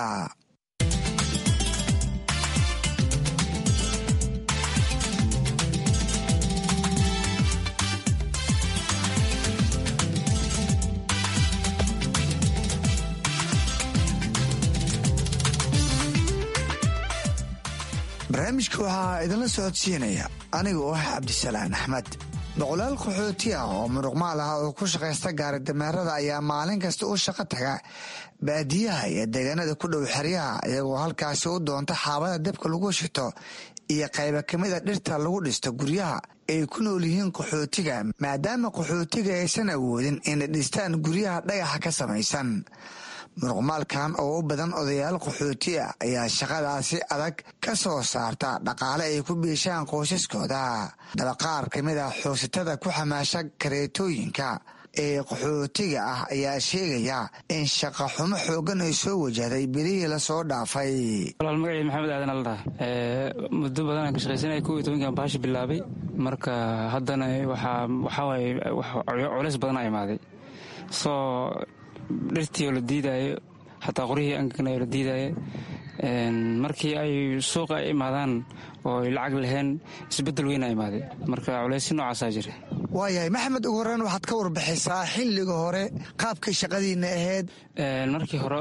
barnaamijka waxaa idinla socodsiinaya aniga oo ah cabdisalaan axmed boqolaal qaxooti ah oo muruqmaal ah oo ku shaqaysta gaari dameerada ayaa maalin kasta u shaqo taga baadiyaha iyo deegaanada ku dhow xeryaha iyagoo halkaasi u doonta xaabada dabka lagu shito iyo qayba kamida dhirta lagu dhisto guryaha ay ku nool yihiin qaxootiga maadaama qaxootiga aysan awoodin inay dhistaan guryaha dhagaxa ka samaysan muruqmaalkan oo u badan odayaal qaxooti ah ayaa shaqadaasi adag ka soo saarta dhaqaale ay ku biishaan qoysaskooda dabaqaar ka mid ah xoogsatada ku xamaasha kareetooyinka ee qaxootiga ah ayaa sheegaya in shaqa xumo xoogan ay soo wajahday bilihii lasoo dhaafay walaal magacii maxamed aadan aldhaha muddo badan aan ka shaqaysanaya kow iyo tobankan baashi bilaabay marka haddana waxaa waxawaaye culays badan a imaaday soo dhirtii oo la diidaayo xataa qoryihii angagnayo la diidaayo markii ay suuqa ay imaadaan oo ay lacag laheen isbeddel weyn a imaaday marka culayssi noocaasaa jira waayahay maxamed ugu horreyn waxaad ka warbixisaa xilliga hore qaabkay shaqadiina ahayd markii hore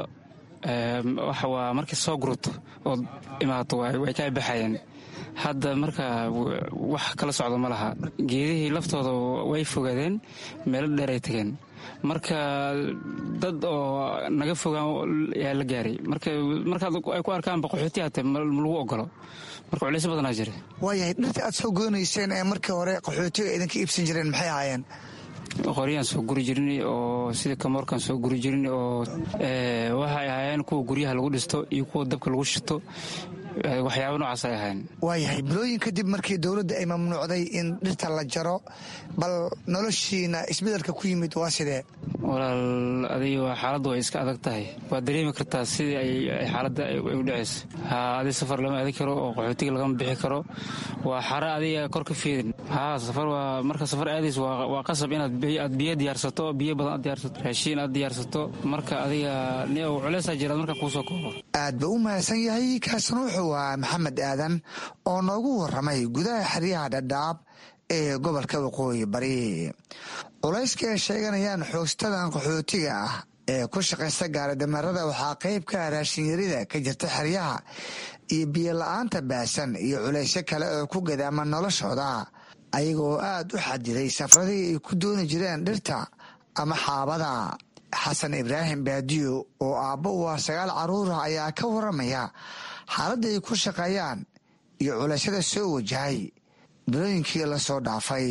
waa markii soo gurto ood imaato way ka baxayeen hadda marka wax kala socdo ma laha geedihii laftooda way fogaadeen meelo dheer ay tageen marka dad oo naga fogaan yaa la gaaray markaad ay ku arkaan baqaxooti hate ma lagu ogolo marka culays badanaa jira waayahay dhirta aad soo goonayseen ee markii hore qaxootiga idinka iibsan jireen maxay ahaayeen qoryaan soo guri jirin oo sida kamoorkan soo guri jirin oo waxay ahaayeen kuwa guryaha lagu dhisto iyo kuwa dabka lagu shito waxyaaba noocaas ay ahayn waayahay bilooyin kadib markii dowladda ay mamnuucday in dhirta la jaro bal noloshiina isbedelka ku yimid waa sidee walaal adiga xaaladdu way iska adag tahay waad dareemi kartaa sidii ay xaaladda ay u dhacayso ha adi safar lama aadi karo oo qaxootiga lagama bixi karo waa xara adiga kor ka fiidin ha safar waa marka safar aadays waa qasab inaad aad biyo diyaarsato biyo badan aad diyaarsato raashiin aad diyaarsato marka adiga niow culeysaa jiraad marka kuusoo koobo aad ba u mahadsan yahay kaasna wuxuu waa maxamed aadan oo noogu waramay gudaha xeryaha dhadhaab ee gobolka waqooyi bari culayska ay sheeganayaan xoogstadan qaxootiga ah ee ku shaqaysta gaaridameerada waxaa qayb ka ah raashinyarida ka jirta xeryaha iyo biyo la-aanta baasan iyo culaysyo kale oo ku gadaama noloshooda ayagoo aad u xadiday safradii ay ku dooni jireen dhirta ama xaabada xasan ibraahim baadiyo oo aabbo u ah sagaal carruurah ayaa ka waramaya xaaladda ay ku shaqeeyaan iyo culashada soo wajahay bilooyinkii la soo dhaafay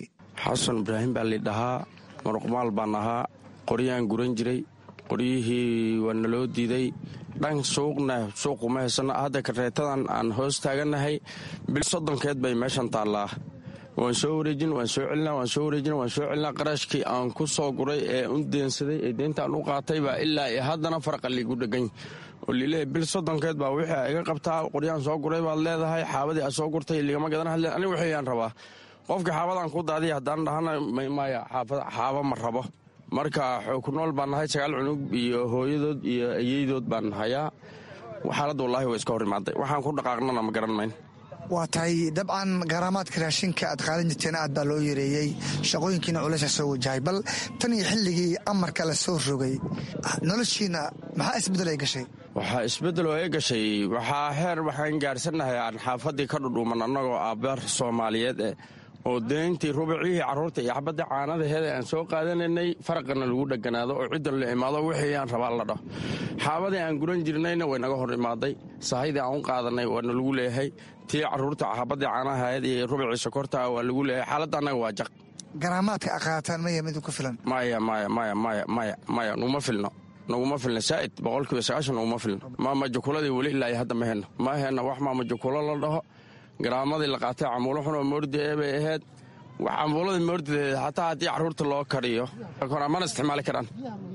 xasan ibraahim baa lidhahaa maruqmaal baan ahaa qoryaan guran jiray qoryihii waa naloo diiday dhan suuqna suuquma haysano hadda kareetadan aan hoos taagannahay bil soddonkeed bay meeshan taallaa waan soo wareejin waan soo celinaa waan soo wareejin waan soo celinaa qarashkii aan ku soo guray ee u deensaday ee deyntaan u qaatay baa ilaa iyo haddana farqa liigu dhegany oo lileeya bil soddonkeed baa wixii iga qabtaa qoryaan soo guray baad leedahay xaabadii aad soo gurtay ligama gadan hadle aniga waxayaan rabaa qofkii xaabadaan ku daadiya haddaan dhahana maya xaaba ma rabo marka ku nool baan nahay sagaal cunug iyo hooyadood iyo ayeydood baan hayaa xaaladda wallaahi way iska hor imaaday waxaan ku dhaqaaqnana ma garan mayn waa tahay dabcan garaamaadka raashinka aad qaadan jirteen aad baa loo yareeyey shaqooyinkiina culaysa soo wajahay bal tan iyo xilligii amarka la soo rogay noloshiina maxaa isbeddel ay gashay waxaa isbeddel oo ay gashay waxaa heer waxaan gaarsannahay aan xaafadii ka dhudhuuman annagoo aabbaar soomaaliyeed eh oo deyntii rubicihii carruurta iyo xabadda caanadaheeda aan soo qaadanaynay faraqana lagu dheganaado oo ciddan la imaado wixii aan rabaa la dhaho xaabadii aan guran jirnayna way naga hor imaaday sahaydii aan u qaadanay waana lagu leeyahay tii carruurta xabaddii caanahaheed iyo rubicii sokorta waa lagu leeyahay xaaladda annaga waa jaq garaamaadka aqaataan maya mid ku filan maya maya maya maya maya maya nuguma filno naguma filna saa'id boqolkiiba sagaashan naguma filno maamajukuladii weli ilaa iyo hadda ma henno ma henno wax maamajukulo la dhaho garaamadii la qaatay camuulo xun oo moordi ee bay ahayd cambuuladii moordideed xataa haddii carruurta loo kariyo mana isticmaali karaan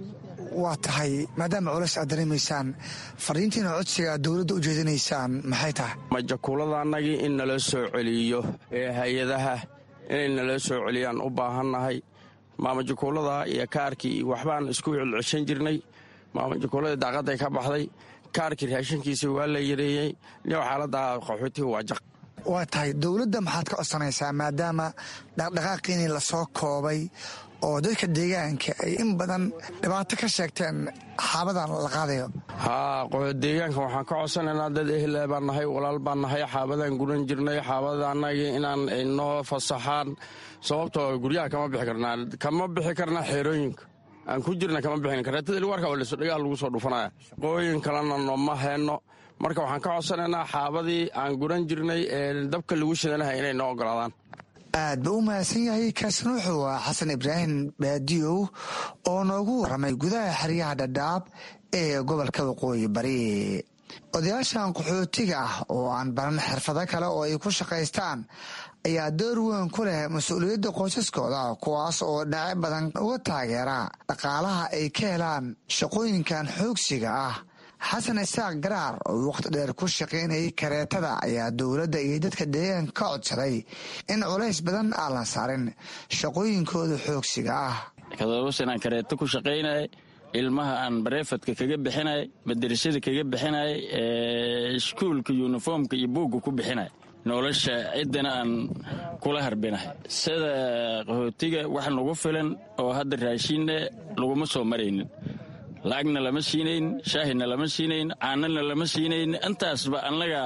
waa tahay maadaama culays aad dareemaysaan fariintiina codsiga dowladda u jeedinaysaan maxay tahay majakuuladannagii in nala soo celiyo ee hay-adaha inay nala soo celiyaan u baahannahay maamajakuulada iyo kaarkii waxbaan isku celceshan jirnay maamajakuuladii daaqadday ka baxday kaarkii raashinkiisii waa la yareeyey niyow xaaladda qaxootiga waa jaq waa tahay dowladda maxaad ka codsanaysaa maadaama dhaqdhaqaaqiinii lasoo koobay oo dadka deegaanka ay in badan dhibaato ka sheegteen xaabadan la qaadayo haa deegaanka waxaan ka codsanaynaa dad ehle baan nahay walaal baan nahay xaabadaan guran jirnay xaabada annagii inaan inoo fasaxaan sababtoo guryaha kama bixi karnaa kama bixi karnaa xeerooyinka aan ku jirna kama bixin kareetada ilwarka oo dhagaha lagu soo dhufanaya shaqooyin kalena nooma heenno marka waxaan ka codsanaynaa xaabadii aan guran jirnay ee dabka lagu shidanahay inay noo ogolaadaan aad ba u mahadsan yahay kaasna wuxuu ah xasan ibraahim baadiyow oo noogu waramay gudaha xeryaha dhadhaab ee gobolka waqooyi bari odayaashan qaxootiga ah oo aan baran xirfado kale oo ay ku shaqaystaan ayaa door weyn ku leh mas-uuliyadda qoysaskooda kuwaas oo dhinaco badan uga taageera dhaqaalaha ay ka helaan shaqooyinkan xoogsiga ah xasan isaaq garaar oo wakhti dheer ku shaqaynayay kareetada ayaa dowladda iyo dadka deegaanka ka codsaday in culays badan aan la saarin shaqooyinkooda xoogsiga ah todoba sanaan kareeto ku shaqaynaya ilmaha aan bareefadka kaga bixinay madarasada kaga bixinay iskuulka yuniformka iyo buugga ku bixinay nolosha ciddana aan kula harbinahay sida qaxootiga wax nagu filan oo hadda raashinna laguma soo maraynin lacagna lama siinayn shaahina lama siinayn caanana lama siinayn intaasba annaga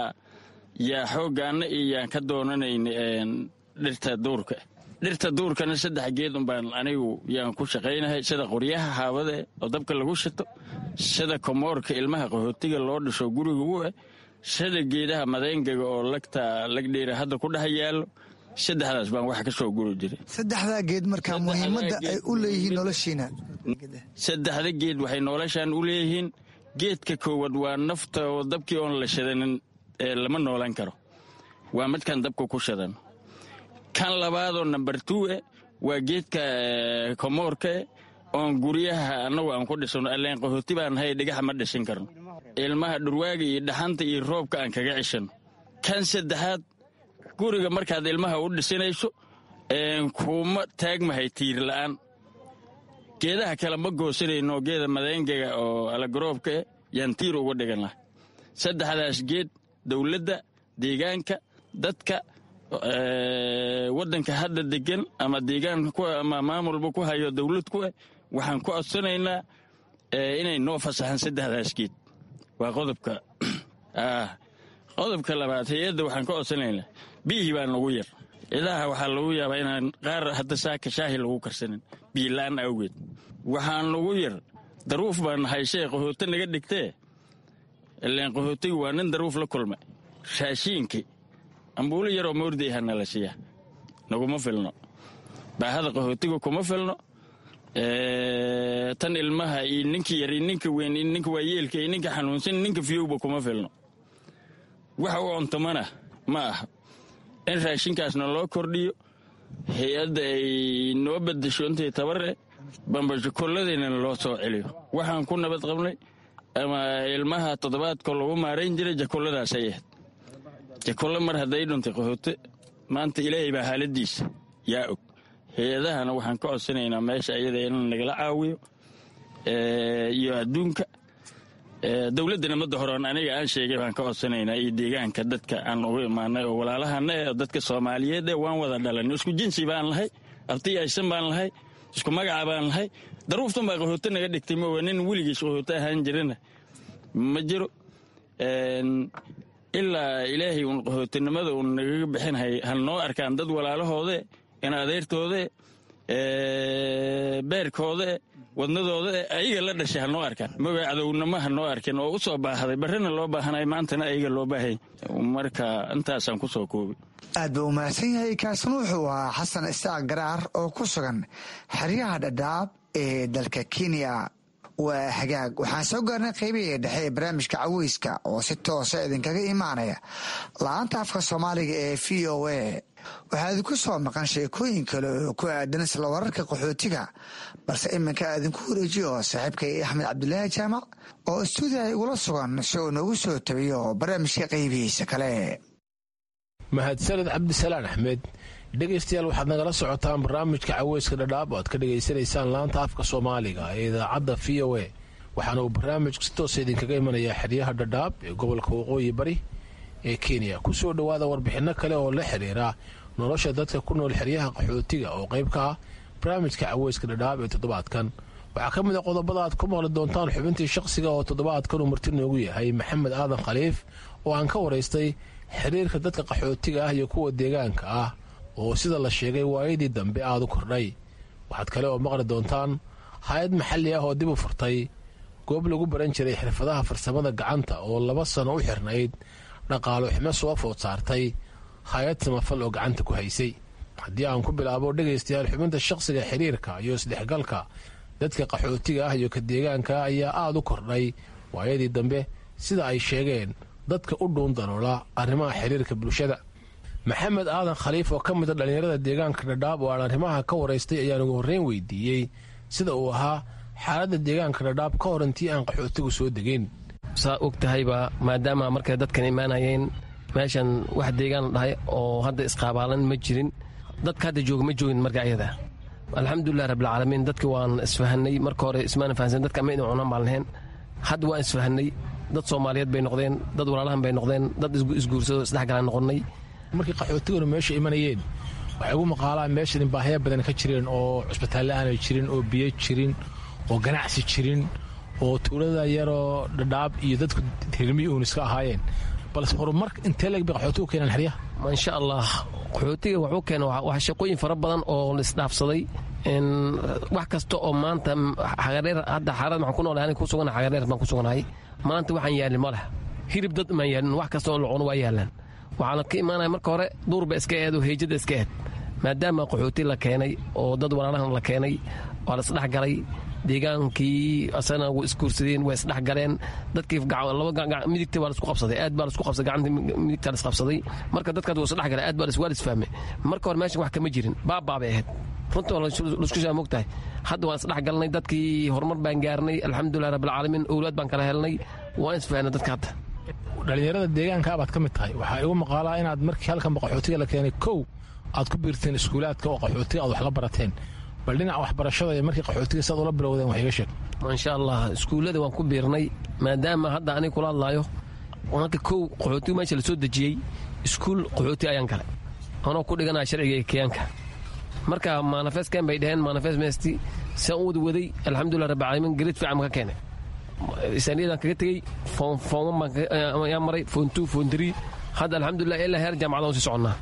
yaa xooggaanna iyo yaan ka doonanayn dhirta duurka dhirta duurkana saddex geed unbaan anigu yaan ku shaqaynahay sida qoryaha haabade oo dabka lagu shito sida komoorka ilmaha qaxootiga loo dhisho guriga u ah sida geedaha madeengaga oo lagta lagdheera hadda ku dhex yaallo saddexdaas baan wax ka soo guri jiray saddexdaa geed markaa muhiimadda ay u leeyihiin noloshiina saddexda geed waxay noloshaan u leeyihiin geedka koowaad waa nafta oo dabkii oon la shadanin ee lama noolan karo waa midkaan dabka ku shadan kan labaadoo namber two eh waa geedka komoorka oon guryaha annagu aan ku dhisano alleen qahooti baan hay dhigaxa ma dhisin karno ilmaha dhurwaaga iyo dhaxanta iyo roobka aan kaga cishano kan saddexaad guriga markaad ilmaha u dhisinayso kuma taagmahay tiir la'aan geedaha kale ma goosanayno geeda madeengaga oo alagroobka eh yaan tiir uga dhiganlah saddexdaas geed dowladda deegaanka dadka waddanka hadda degan ama deegaan ama maamulba ku hayo dowlad ku ah waxaan ku codsanaynaa inay noo fasaxaan saddexdaas geed waa qodobka qodobka labaad hay-adda waxaan ka codsanaynaa biyihii baa nagu yar idaha waxaa lagu yaabaa inaan qaar hadda saaka shaahi lagu karsanin biilaan awgeed waxaan ugu yar daruuf baan nahay shee qaxooto naga dhigtee ileen qaxootigu waa nin daruuf la kulmay raashiinkii ambuulo yaroo moordayha nala siiya naguma filno baahada qaxootiga kuma filno tan ilmaha iyo ninka yar iyo ninka weyn iyo ninka waayeelka iyo ninka xanuunsan ninka fiyowba kuma filno waxa u cuntamana ma aha in raashinkaasna loo kordhiyo hay-adda ay noo badasho intay tabare bambashokolladeenana loo soo celiyo waxaan ku nabad qabnay ama ilmaha toddobaadko lagu maarayn jiray jakolladaasay ahayd jakollo mar hadday dhuntay qaxoote maanta ilaahay baa xaaladiisa yaa og hay-adahana waxaan ka codsanaynaa meesha iyada in nagala caawiyo iyo adduunka dowladdana madda horeon aniga aan sheegay baan ka codsanaynaa iyo deegaanka dadka aan ugu imaanay oo walaalahana ee dadka soomaaliyeed ee waan wada dhalanay isku jinsi baan lahay abti aysan baan lahay isku magaca baan lahay daruuftan baa qaxooto naga dhigtay moowa nin weligiis qaxooto ahaan jirana ma jiro ilaa ilaahay uun qaxootinimada uun nagaga bixinhay hal noo arkaan dad walaalahoode in adeertoode beerkoode wadnadooda ayaga la dhashay ha noo arkaan moga cadownimo ha noo arkin oo u soo baahday barrina loo baahanay maantana ayaga loo baahanya marka intaasaan ku soo koobay aad buu umahadsan yahay kaasna wuxuu ahaa xasan isaaq garaar oo ku sugan xeryaha dhadhaab ee dalka kenya waa hagaag waxaan soo gaarnay qaybihii dhexe ee barnaamijka caweyska oo si toosa idinkaga imaanaya la-aanta afka soomaaliga ee v o a waxaa idinku soo maqan sheekooyin kale oo ku aadan isla wararka qaxootiga balse iminka idinku wareejiyo saaxiibkay axmed cabdulaahi jaamac oo istuudiyaha igula sugan si uu noogu soo tabiyo barnaamijka qaybihiisa kale mahadsaned cabdisalaan axmed dhegaystayaal waxaad nagala socotaan barnaamijka caweyska dhadhaab oo aad ka dhegaysanaysaan laanta afka soomaaliga ee idaacadda v o a waxaana uu barnaamijku si toosa idinkaga imanayaa xeryaha dhadhaab ee gobolka waqooyi bari ee kenya ku soo dhowaada warbixinno kale oo la xiriira nolosha dadka ku nool xeryaha qaxootiga oo qayb ka ah barnaamijka caweyska dhadhaab ee toddobaadkan waxaa ka mid a qodobada aad ku maqli doontaan xubintii shaqsiga oo toddobaadkan uu marti noogu yahay maxamed aadan khaliif oo aan ka waraystay xiriirka dadka qaxootiga ah iyo kuwa deegaanka ah oo sida la sheegay waayadii dambe aada u kordhay waxaad kale oo maqli doontaan hay-ad maxalli ah oo dib u furtay goob lagu baran jiray xirfadaha farsamada gacanta oo laba sano u xirnayd dhaqaalo ximo soo food saartay hay-ad samafal oo gacanta ku haysay haddii aan ku bilaabo dhegaystayaal xubinta shaqsiga xiriirka iyo isdhexgalka dadka qaxootiga ah iyo ka deegaanka ayaa aada u kordhay waayadii dambe sida ay sheegeen dadka u dhuun daloola arrimaha xiriirka bulshada maxamed aadan khaliif oo ka mida dhallinyarada deegaanka dhadhaab oo aan arrimaha ka waraystay ayaan ugu horreyn weydiiyey sida uu ahaa xaaladda deegaanka dhadhaab ka hor intii aan qaxootigu soo degeyn saa og tahayba maadaama markay dadkan imaanayeen meeshan wax deegaan la dhahay oo hadda isqaabaalan ma jirin dadka hadda jooga ma joogin marka ayada alxamdulilah rabbilcaalamiin dadki waan isfahanay marka hore ismaana fahansan dadka ama idin cunaan baan lahayn hadda waan isfahanay dad soomaaliyeed bay noqdeen dad walaalahan bay noqdeen dad isguursado isdhexgalaan noqonnay markii qaxootiguna meesha imanayeen waxay ugu maqaalaan meeshan baahya badan ka jireen oo cusbitaalle aanay jirin oo biyo jirin oo ganacsi jirin oo tuulada yaroo dhadhaab iyo dadku tirmiyi uun iska ahaayeen balse horumar intee leeg bay qaxootigu keenaan xeryaha insha allah qaxootiga wuxuu keena wax shaqooyin fara badan oo la isdhaafsaday wax kasta oo maanta xagareer hadda xaarad maxaan ku noolahay aniga ku suganahay xagareer baan ku suganahay maanta waxaan yaalin ma leh hirib dad maan yaalin wax kasta oo la cuno waa yaalaan waxaana ka imaanaya marka hore duurba iska eed oo heejada iska eed maadaama qaxooti la keenay oo dad walaalahan la keenay waa la isdhexgalay deegaankii asana way isguursadeen way isdhexgaleen dadkii midigta waa laisku qabsaday aad baa laisku qabsaday gacanta midigta la isqabsaday marka dadkaas waa isdhexgalay aad baa waa lisfahmay marka hore meeshan wax kama jirin baabaa bay ahayd runta waa laisku shaa mogtahay hadda waan isdhexgalnay dadkii horumar baan gaarnay alxamdulilah rabbilcaalamiin owlaad baan kala helnay waan isfahanay dadka hadda dhallinyarada deegaanka baad ka mid tahay waxaa igu maqaalaa inaad markii halkan qaxootiga la keenay kow aad ku biirteen iskuulaadka oo qaxootiga aad wax la barateen bal dhinaca waxbarashada iyo markii qaxootiga saad ula bilowdeen wax iga sheeg maasha allah iskuullada waan ku biirnay maadaama hadda aniga kula hadlaayo marka kow qaxootiga meesha lasoo dejiyey iskuul qaxooti ayaan galay anoo ku dhiganaya sharciga keyaanka marka manifestkan bay dhaheen manifest mesti saan u wada waday alxamdulilah rabbi caalamiin gareed fiican ka keenay isaaniyadaan kaga tegey foon baan maray foon two foon three hadda alxamdulilah ilaa heer jaamacada on sii soconnaa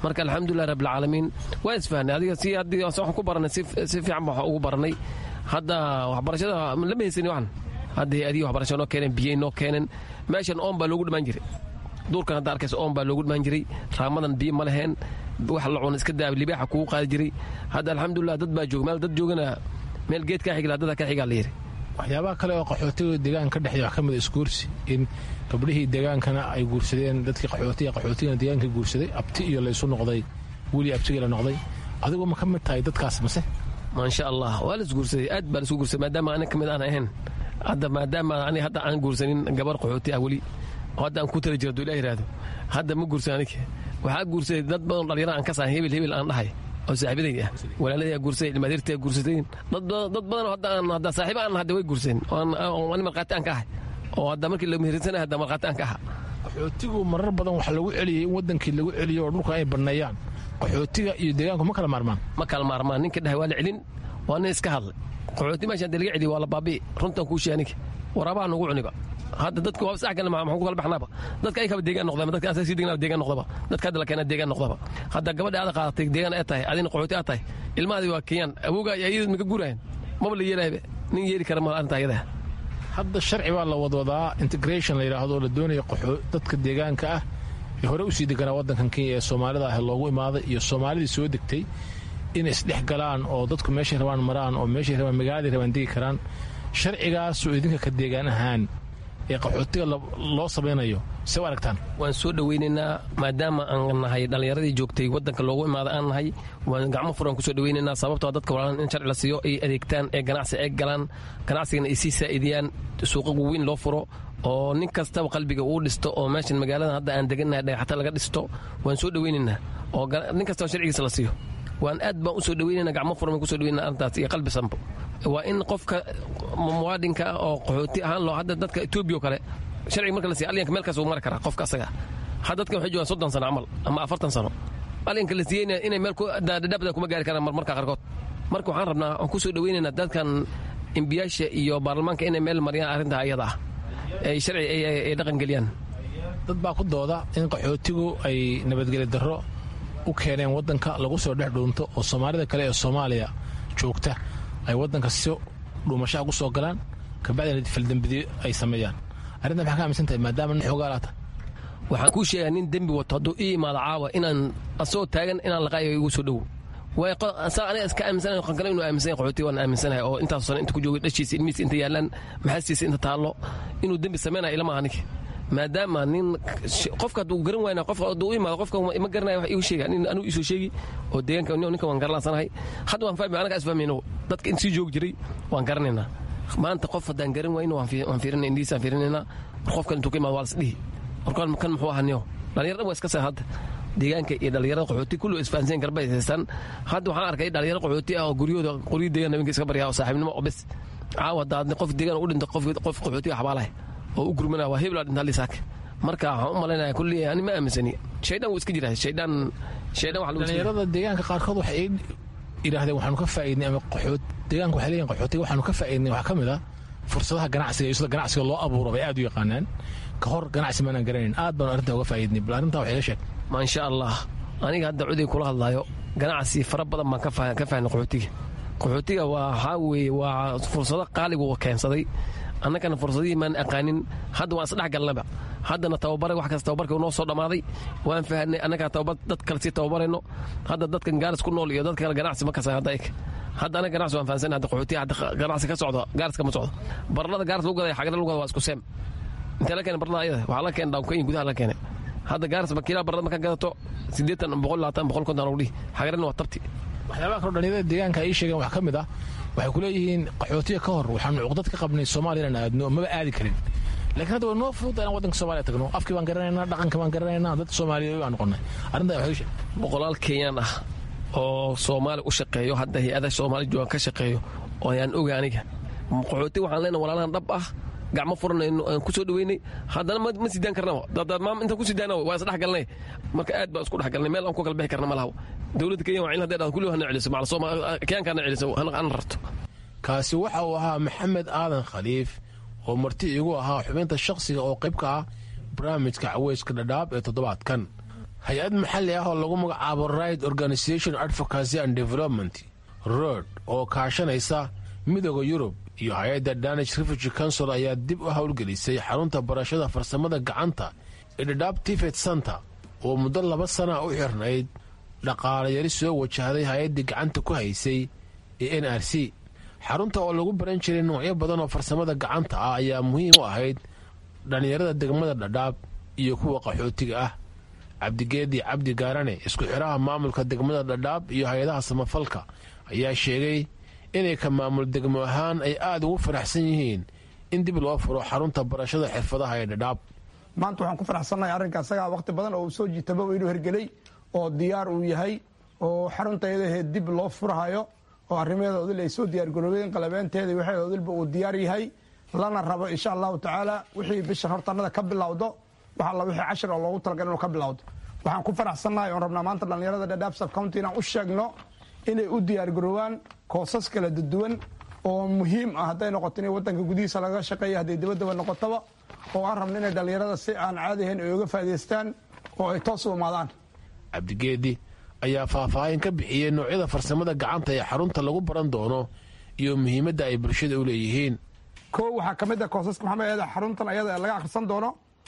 marka alxamdulilah rabbilcaalamiin waan isfahnay adiga si haddii waxaan ku baranay si fiican baan ugu baranay hadda waxbarashada lama haysani waxan hadda hay-adihi waxbarasha noo keeneen biyey noo keeneen meeshan oon baa loogu dhimaan jiray duurkan hadda arkaysa oon baa loogu dhimaan jiray raamadan biyo ma leheen wax la cuna iska daaba libaaxa kugu qaadi jiray hadda alxamdulilah dad baa jooga meel dad joogana meel geed kaa xigla dada ka xigaa la yidhi waxyaabaha kale oo qaxootiga deegaanka ka dhexeeya wax ka mid a isguursi in gabdhihii deegaankana ay guursadeen dadkii qaxootiga qaxootigana deegaanka guursaday abti iyo laysu noqday weli abtigii la noqday adigu ma ka mid tahay dadkaas mase maasha allah waa la isguursaday aad baa la isku guursaday maadaama anig ka mid aan ahayn hadda maadaama ani hadda aan guursanin gabar qaxooti ah weli oo hadda aan ku tala jira duu ilah yidhaahdo hadda ma guursan anig waxaa guursaday dad badan dhalinyaro aan ka sahan hebel hebel aan dhahay oo saaxiibaday ah walaaladii guursaday ilmaadeertii guursadeen dad badan hadda aan hadda saaxiiba aan hadda way guursadeen oo ani markhaati aan ka ahay oo hadda markii la mehirsanay hadda markhaati aan ka aha qaxootigu marar badan waxaa lagu celiyey in wadankii lagu celiyo oo dhulka ay banneeyaan qaxootiga iyo deegaanku ma kala maarmaan ma kala maarmaan ninka dhahay waa la celin waa nin iska hadlay qaxooti meeshaan dee laga celiyo waa la baabi'i runtan kuu sheeg aniga waraabaha nugu cuniba hadda dadka waa sax kale maxaan ku kala baxnaaba dadka ay kaba deegaan noqdaba dadka asaga sii deegaan deegaan noqdaba dadka hadda la keena deegaan noqdaba hadda gabadha aad qaadatay deegaan ay tahay adina qaxooti aad tahay ilmahaadi waa kenyaan awooga iyo ayadad maka guurayan maba la yeelahayba nin yeeli kara ma arrinta ayada hadda sharci baa la wadwadaa integration la yidhaahdo oo la doonayo dadka deegaanka ah ee hore usii deganaa waddankan kenya ee soomaalida ah loogu imaaday iyo soomaalidii soo degtay inay isdhex galaan oo dadku meeshay rabaan maraan oo meeshay rabaan magaaladii rabaan degi karaan sharcigaasoo idinka ka deegaan ahaan ee qaxootiga loo samaynayo se u aragtaan waan soo dhowaynaynaa maadaama aan nahay dhallinyaradii joogtay waddanka loogu imaaday aan nahay waan gacmo furan kusoo dhowaynaynaa sababtoo dadka walaalan in sharci la siiyo ay adeegtaan ee ganacsi ay galaan ganacsigana ay sii saa'idiyaan suuqa weyn loo furo oo nin kastaba qalbiga uu dhisto oo meeshan magaaladan hadda aan degannahay dhagaxata laga dhisto waan soo dhowaynaynaa oo nin kastaba sharcigiisa la siiyo waan aad baan usoo dhaweynana gacmo furan baan kusoo dhaweynana arrintaas iyo qalbi sanbo waa in qofka muwaadinka ah oo qaxooti ahaan loo hadda dadka etoobiya oo kale sharciga marka la siiya alyanka meel kaas uu mari karaa qofka asaga had dadkan waxay joogaan soddon sano camal ama afartan sano alyanka la siiyeyna inay meel dhadhabda kuma gaari karaan marmarka qaarkood marka waxaan rabnaa waan kusoo dhaweynaynaa dadkan imbiyaasha iyo baarlamaanka inay meel mariyaan arrintaa ayada ah ay sharci ay dhaqan geliyaan dad baa ku dooda in qaxootigu ay nabadgeli darro u keeneen waddanka lagu soo dhex dhuunto oo soomaalida kale ee soomaaliya joogta ay waddanka si dhuumashaha ku soo galaan kabacdina faldembidiyo ay sameeyaan arrinta maxaa ka aaminsan tahay maadaama nin xoogaalaata waxaan kuu sheegaa nin dembi wato hadduu ii imaado caawa inaan asagoo taagan inaan laqaayo igu soo dhowo saa aniga iska aaminsanahay qan kale inuu aaminsan qaxooti waan aaminsanahay oo intaas sano inta ku joogay dhashiisa ilmihiisa inta yaalaan maxaastiisa inta taallo inuu dembi sameynaya ilama anig maadaama nin qofka hadduu garan waayna qofka hadduu u imaado qofka ma garanaya wax igu sheega nin anigu isoo sheegi oo deegaanka ninka waan garalansanahay hadda waan fahmi anaga isfahmayno dadka in sii joogi jiray waan garanaynaa maanta qof haddaan garan wayno waan fiirinay indhihiisaan fiirinaynaa war qofkan intuu ka imaado waa lasdhihi warkan kan muxuu ahaa niyo dhalinyar dhan waa iska saa hadda deegaanka iyo dhalinyarada qaxooti kullu isfahansan garba haystaan hadda waxaan arkay dhalinyaro qaxooti ah oo guryahooda qoryo deegaan habeenka iska baryaa oo saaxiibnimo oo bes caawa hadda qof deegaan u dhinta qof qaxooti xabaalahay oo u gurmanaa waa hebla dhinta lisaak marka waxaan u malaynaya kulli ani ma aaminsani shaydaan wuu iska jiraa shaydaan shaydaan waxa lagu dhalinyarada deegaanka qaarkood waxay yidhaahdeen waxaanu ka faa'iidnay ama qaxoot deegaanka waxay leeyihin qaxootiga waxaanu ka faa'iidnay waxaa ka mid ah fursadaha ganacsiga iyo sida ganacsiga loo abuuro bay aad u yaqaanaan ka hor ganacsi maanaan garanayn aad baanu arrintaa uga faa'iidnay bal arrintaa waxay ga sheeg maasha allah aniga hadda cuday kula hadlaayo ganacsi fara badan baan ka fahnay qaxootiga qaxootiga waa waxaa weeye waa fursado qaaligu keensaday annagana fursadihii maan aqaanin hadda waan isdhex galnaba haddana tababaray wax kasta tababarka noo soo dhammaaday waan fahanay annagaa tababar dad kale sii tababarayno hadda dadkan gaaris ku nool iyo dadka kale ganacsi ma kasan hadda ik hadda anaga ganacsi waan fahansanay hadda qaxootiya hadda ganacsi ka socdo gaariska ma socdo barlada gaaris lagu gadaya xagada lagu gada waa isku seem intee la keenay barlada ayada waxaa la keenay dhawnkayin gudaha la keenay hadda gaaris bakiilaa barlada markaa gadato siddeetan boqol labaatan boqol konton lagu dhihi xagarina waa tabti waxyaabaha kaloo dhalinyarada deegaanka ay sheegeen wax ka mid ah waxay ku leeyihiin qaxootiga ka hor waxaanu cuqdad ka qabnay soomaaliya inaan aadno maba aadi karin laakiin hadda waa noo fududa inaan waddanka soomaaliya tagno afkii baan garanaynaa dhaqanka baan garanaynaa dad soomaaliya baan noqonnay arrintaa waxay sheeg boqolaal kenyaan ah oo soomaali u shaqeeyo hadda hay-ada soomaali joogan ka shaqeeyo oo ayaan oga aniga qaxooti waxaan leenahay walaalaan dhab ah gacmo furan aan ku soo dhaweynay haddana ma sidaan karnaba maam intaan ku sidaana waa isdhex galnay marka aad baan isku dhex galnay meel aan ku kala bixi karna ma laha dowladda kenya waa in hadday dhahdo kulli hana celiso kenyaankaana celiso hana rarto kaasi waxa uu ahaa maxamed aadan khaliif oo marti igu ahaa xubinta shakhsiga oo qayb ka ah barnaamijka caweyska dhadhaab ee toddobaadkan hay-ad maxalli ah oo lagu magacaabo right organisation advocacy and development road oo kaashanaysa midooda yurub iyo hay-adda danish refugee council ayaa dib u howlgelisay xarunta barashada farsamada gacanta ee dhadhaab tifet center oo muddo laba sana u xirnayd dhaqaalayari soo wajahday hay-addii gacanta ku haysay ee n r c xarunta oo lagu baran jiray noocyo badan oo farsamada gacanta ah ayaa muhiim u ahayd dhallinyarada degmada dhadhaab iyo kuwa qaxootiga ah cabdigeedi cabdi gaarane isku xidhaha maamulka degmada dhadhaab iyo hay-adaha samafalka ayaa sheegay inay ka maamul degmo ahaan ay aada ugu faraxsan yihiin in dib loo furo xarunta barashada xirfadaha ee dhadhaab maanta waxaan ku faraxsannahay arrinka asagaa wakhti badan oo uu soo jiitaba inuu hergelay oo diyaar uu yahay oo xaruntayadaheed dib loo furhayo oo arrimaheeda odil ay soo diyaargaroobeen qalabeenteeda waxeeda odilba uu diyaar yahay lana rabo insha allahu tacaala wixii bishan hortanada ka bilowdo wax alla wixii cashir oo loogu talagal inuu ka bilowdo waxaan ku faraxsannahay oon rabnaa maanta dhallinyarada dhadhaab subcounty inaan u sheegno inay u diyaargaroobaan koosas kala duwan oo muhiim ah hadday noqoto in wadanka gudihiisa laga shaqeeya hadday dabadaba noqotaba oo aan rabno inay dhallinyarada si aan caadi ahayn ay uga faa'idaystaan oo ay toos u imaadaan cabdigeedi ayaa faahfaahin ka bixiyey noocyada farsamada gacanta ee xarunta lagu baran doono iyo muhiimadda ay bulshada u leeyihiin kow waxaa ka mid ah koosaska maxamed eeda xaruntan ayada laga akhrisan doono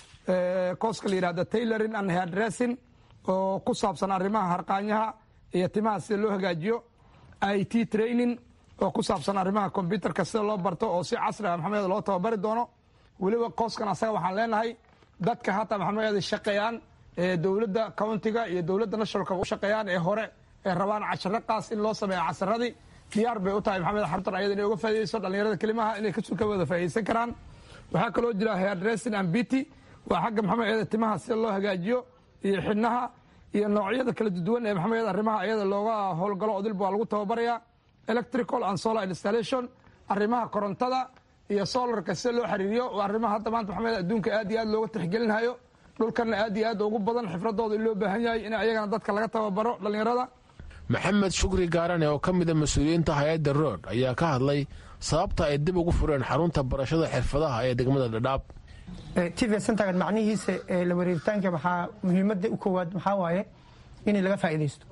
kooska la yidhahda tailoring and hairdressing oo ku saabsan arrimaha harqaanyaha iyo timaha sida loo hagaajiyo i t training oo ku saabsan arrimaha kombyutarka sida loo barto oo si casri ah maxamed loo tababari doono weliba kooskan asaga waxaan leenahay dadka hataa maxamed shaqeeyaan ee dowladda countiga iyo dowladda nationalka u shaqeeyaan ee hore ee rabaan casharo qaas in loo sameeya casharadii diyaar bay u tahay maxamed xaruntan ayada inay uga faaidayso dhallinyarada kelimaha inay ka wada faa'idaysan karaan waxaa kaloo jira hairdressing and beauty waa xagga maxamed eeda timaha sida loo hagaajiyo iyo xidhnaha iyo noocyada kala duwan ee maxamed arrimaha ayada looga howlgalo odilba waa lagu tababarayaa electrical and solar installation arrimaha korontada iyo solarka sida loo xiriiriyo arrimaha hadda maanta maxamed adduunka aad iyo aad looga tixgelinhayo dhulkanna aad iyo aad ugu badan xifradooda in loo baahan yahay in ayagana dadka laga tababaro dhallinyarada maxamed shukri gaarane oo ka mida mas-uuliyiinta hay-adda rood ayaa ka hadlay sababta ay dib ugu fureen xarunta barashada xirfadaha ee degmada dhadhaab tv centergan macnihiisa la wareeritaanka waxaa muhiimadda u koowaad maxaa waaye in laga faa'iidaysto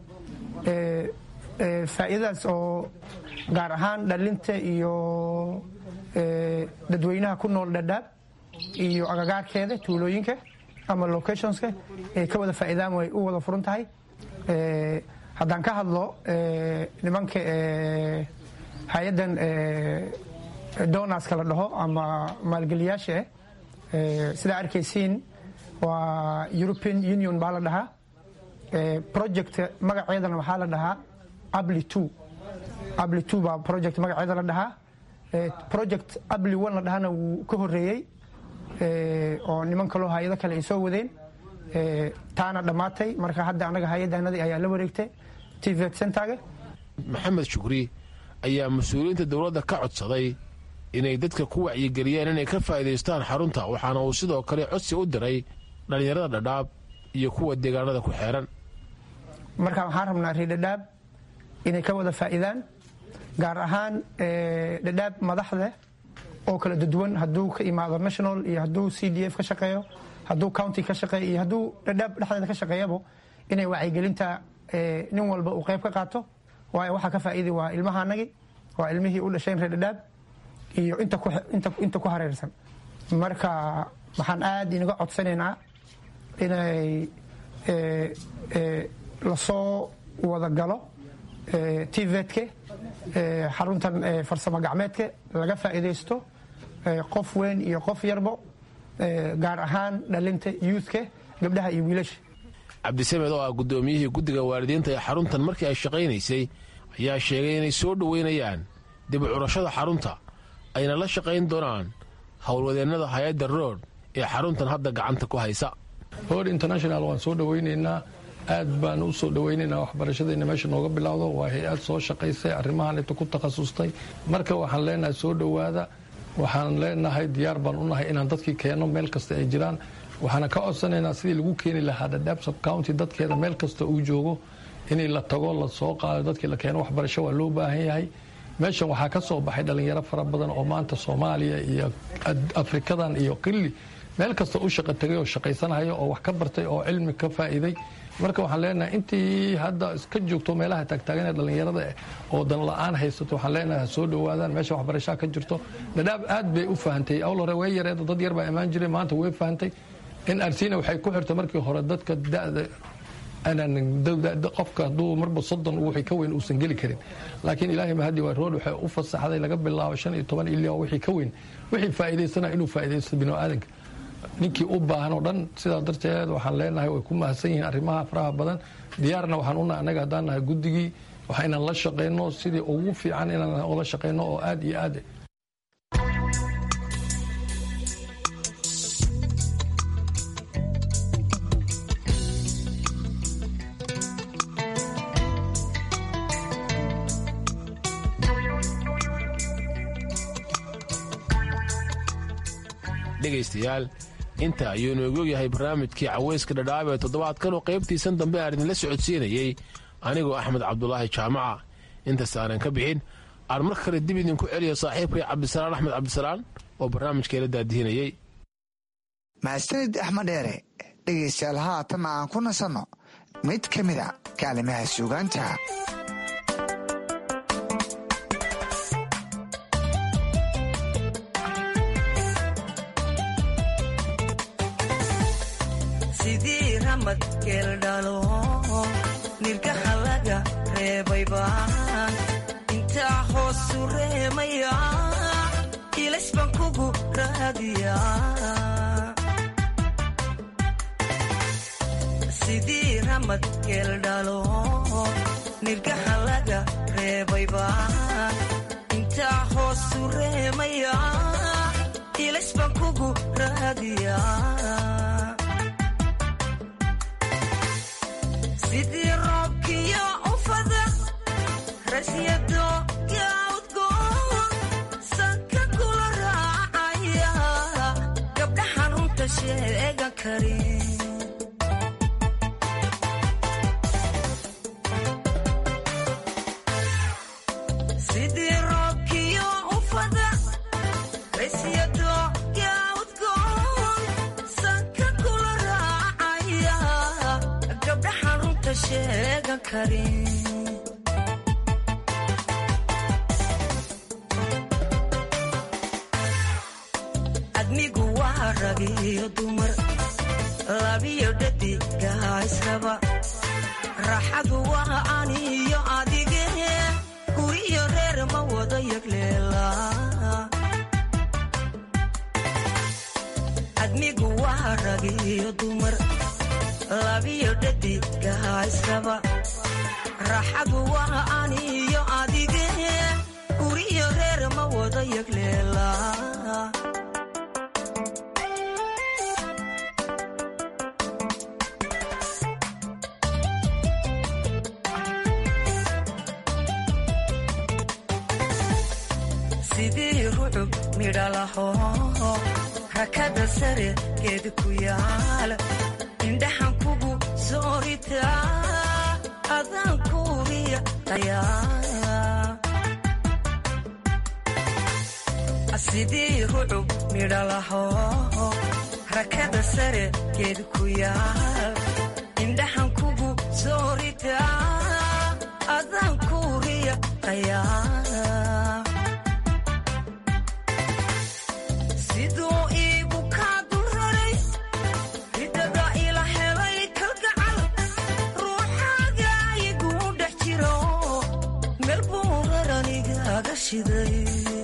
faa'iidadaas oo gaar ahaan dhalinta iyo dadweynaha ku nool dhadhaab iyo agagaarkeeda tuulooyinka ama locationska ay ka wada faa'iidaan way u wada furan tahay haddaan ka hadlo nimanka hay-addan donaska la dhaho ama maalgeliyaasha ah sidaa arkaysiin waa european union baa la dhahaa project magaceedana waxaa la dhahaa abli two abli two baa project magaceeda la dhahaa project abli one la dhahana wuu ka horeeyey oo niman kaloo hay-ado kale ay soo wadeen taana dhammaatay marka hadda anaga hay-adanadii ayaa la wareegtay tvet centerga maxamed shukri ayaa mas-uuliyiinta dowladda ka codsaday inay dadka ku wacyigeliyeen inay ka faa'iidaystaan xarunta waxaana uu sidoo kale codsi u diray dhallinyarada dhadhaab iyo kuwa deegaanada ku xeeran marka waxaan rabnaa reer dhadhaab inay ka wada faa'iidaan gaar ahaan dhadhaab madaxda oo kala duwan hadduu ka imaado national iyo hadduu c d f ka shaqeeyo hadduu county ka shaqeeyo iyo hadduu dhadhaab dhexdeeda ka shaqeeyabo inay wacyigelinta nin walba uu qayb ka qaato waayo waxaa ka faa'iidi waa ilmahaanagi waa ilmihii u dhasheen reer dhadhaab iyo inta ku hareersan marka waxaan aad inaga codsanaynaa inay lasoo wada galo tvetke xaruntan farsamo gacmeedka laga faa'iidaysto qof weyn iyo qof yarbo gaar ahaan dhalinta youthka gabdhaha iyo wiilasha cabdisamed oo ah guddoomiyihii guddiga waalidiinta ee xaruntan markii ay shaqaynaysay ayaa sheegay inay soo dhoweynayaan dib u curashada xarunta ayna la shaqayn doonaan howlwadeennada hay-adda rood ee xaruntan hadda gacanta ku haysa hor international waan soo dhowaynaynaa aad baan u soo dhowaynaynaa waxbarashadayna meesha nooga bilowdo waa hay-ad soo shaqaysay arrimahan inta ku takhasustay marka waxaan leenahay soo dhowaada waxaan leenahay diyaar baan u nahay inaan dadkii keenno meel kasta ay jiraan waxaana ka codsanaynaa sidii lagu keeni lahaa dhadhaab subcounty dadkeeda meel kasta uu joogo inay la tago la soo qaado dadkii la keeno waxbarasho waa loo baahan yahay meeshan waxaa ka soo baxay dhalinyaro fara badan oo maanta soomaaliya iyo afrikadan iyo qilli meel kasta u shaqa tegay oo shaqaysanaya oo wax ka bartay oo cilmi ka faa'iiday marka waxaan leenahay intii hadda iska joogto meelaha taagtaagan ee dhallinyarada oo dan la-aan haysato waxaan leenahay soo dhowaadaan meesha waxbarashaa ka jirto dhadhaab aad bay u fahantay awl hore way yareed dad yar baa imaan jiray maanta way fahantay in arsina waxay ku xirtay markii hore dadka da'da qofka hadduu marba soddon wixii ka weyn uusan geli karin laakiin ilaahay mahadi waa rood waxay u fasaxday laga bilaabo shan iyo toban ilaa wixii ka weyn wixii faa'iidaysana inuu faa'iidaysto bini'aadanka ninkii u baahan oo dhan sidaa darteed waxaan leenahay way ku mahadsan yihiin arrimaha faraha badan diyaarna waxaan unahay annaga haddaan nahay guddigii waxa inaan la shaqayno sidii ugu fiican inaan ula shaqayno oo aad iyo aad dhegaystayaal inta ayuu inoogu yahay barnaamijkii caweyska dhadhaab ee toddobaadkan oo qaybtiisan dambe aan idinla socodsiinayey anigoo axmed cabdulaahi jaamaca intaas aanan ka bixin aan mar kale dib idinku celiyo saaxiibkay cabdisalaan axmed cabdisalaan oo barnaamijkeela daadihinayey mahadsanid axmed dheere dhegaystayaal haatan aan ku nasanno mid ka mida kaalimaha suugaanta sidii ramad geeldhalo nirgaha laga reebay baan intaa hoosu reemaya ilays baan kugu raadiya sidii ramad geeldhalo nirgaha laga reebay baan intaa hoosu reemaya ilays baan kugu raadiya sidii roobkiyo ufada rasyado yaudgoon sanka kula raacaya gabdha xarunta sheegan karin sidii roobkiyo ufada rasyado yaudgoon sanka kula raacaya gabdha xarunta sheegan karin admigu waa ragiyo dumar labiyo dhadigaa israba raaxadu waa aniyo adige guriyo reer ma wada yagleela admigu waa ragiyo dumar labiyo dhadigaa israba raaxadu waa aniyo adige guriyo reer ma wada yagleela sidii rucub midhalaho rakada sare geed ku yaal indhaxan kugu sooritaa adaan kuuriya sidii rucub midhalaho rakada sare geed ku yaal indhaxan kugu sooritaa adaan kuuriya qayaa siduu iigu kaa dulraray ridada ila helay kalgacal ruuxaaga iguu dhex jiro meel buu raranigaaga shiday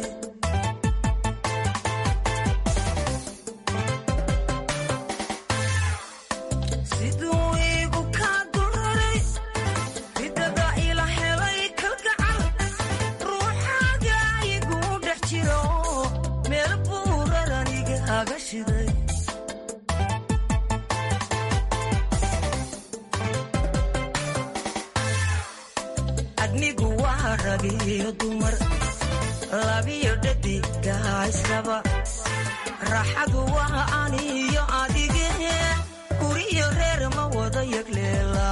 siduu iigu kaa dulraray ridada ila helay kalgacal ruuxaaga iguu dhex jiro meel buu raranigaaga shiday admigu waa ragiyo dumar labiyo dhadigaa israba raaxadu waa aniyo adige guriyo reer ma wada yagleela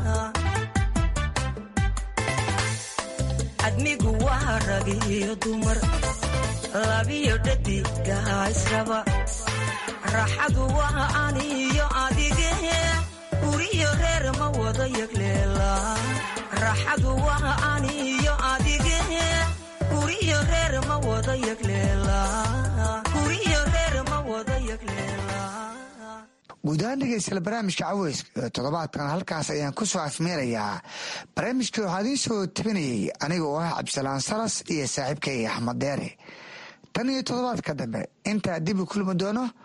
admigu waa ragiyo dumar labiyo dhadigaa israba raxadu waa aniyo adige guriyo reer ma wada yagleela raxadu waa aniyo adige guriyo reer ma wada yagleela guriyo reer ma wada yagleela guud ahaan dhegeystayaal barnaamijka caweyska ee toddobaadkan halkaas ayaan ku soo afmeerayaa barnaamijkii waxaa idiin soo tabinayay aniga oo ah cabdisalaan salas iyo saaxiibkay axmed deere tan iyo toddobaadka dambe intaa dib u kulmi doono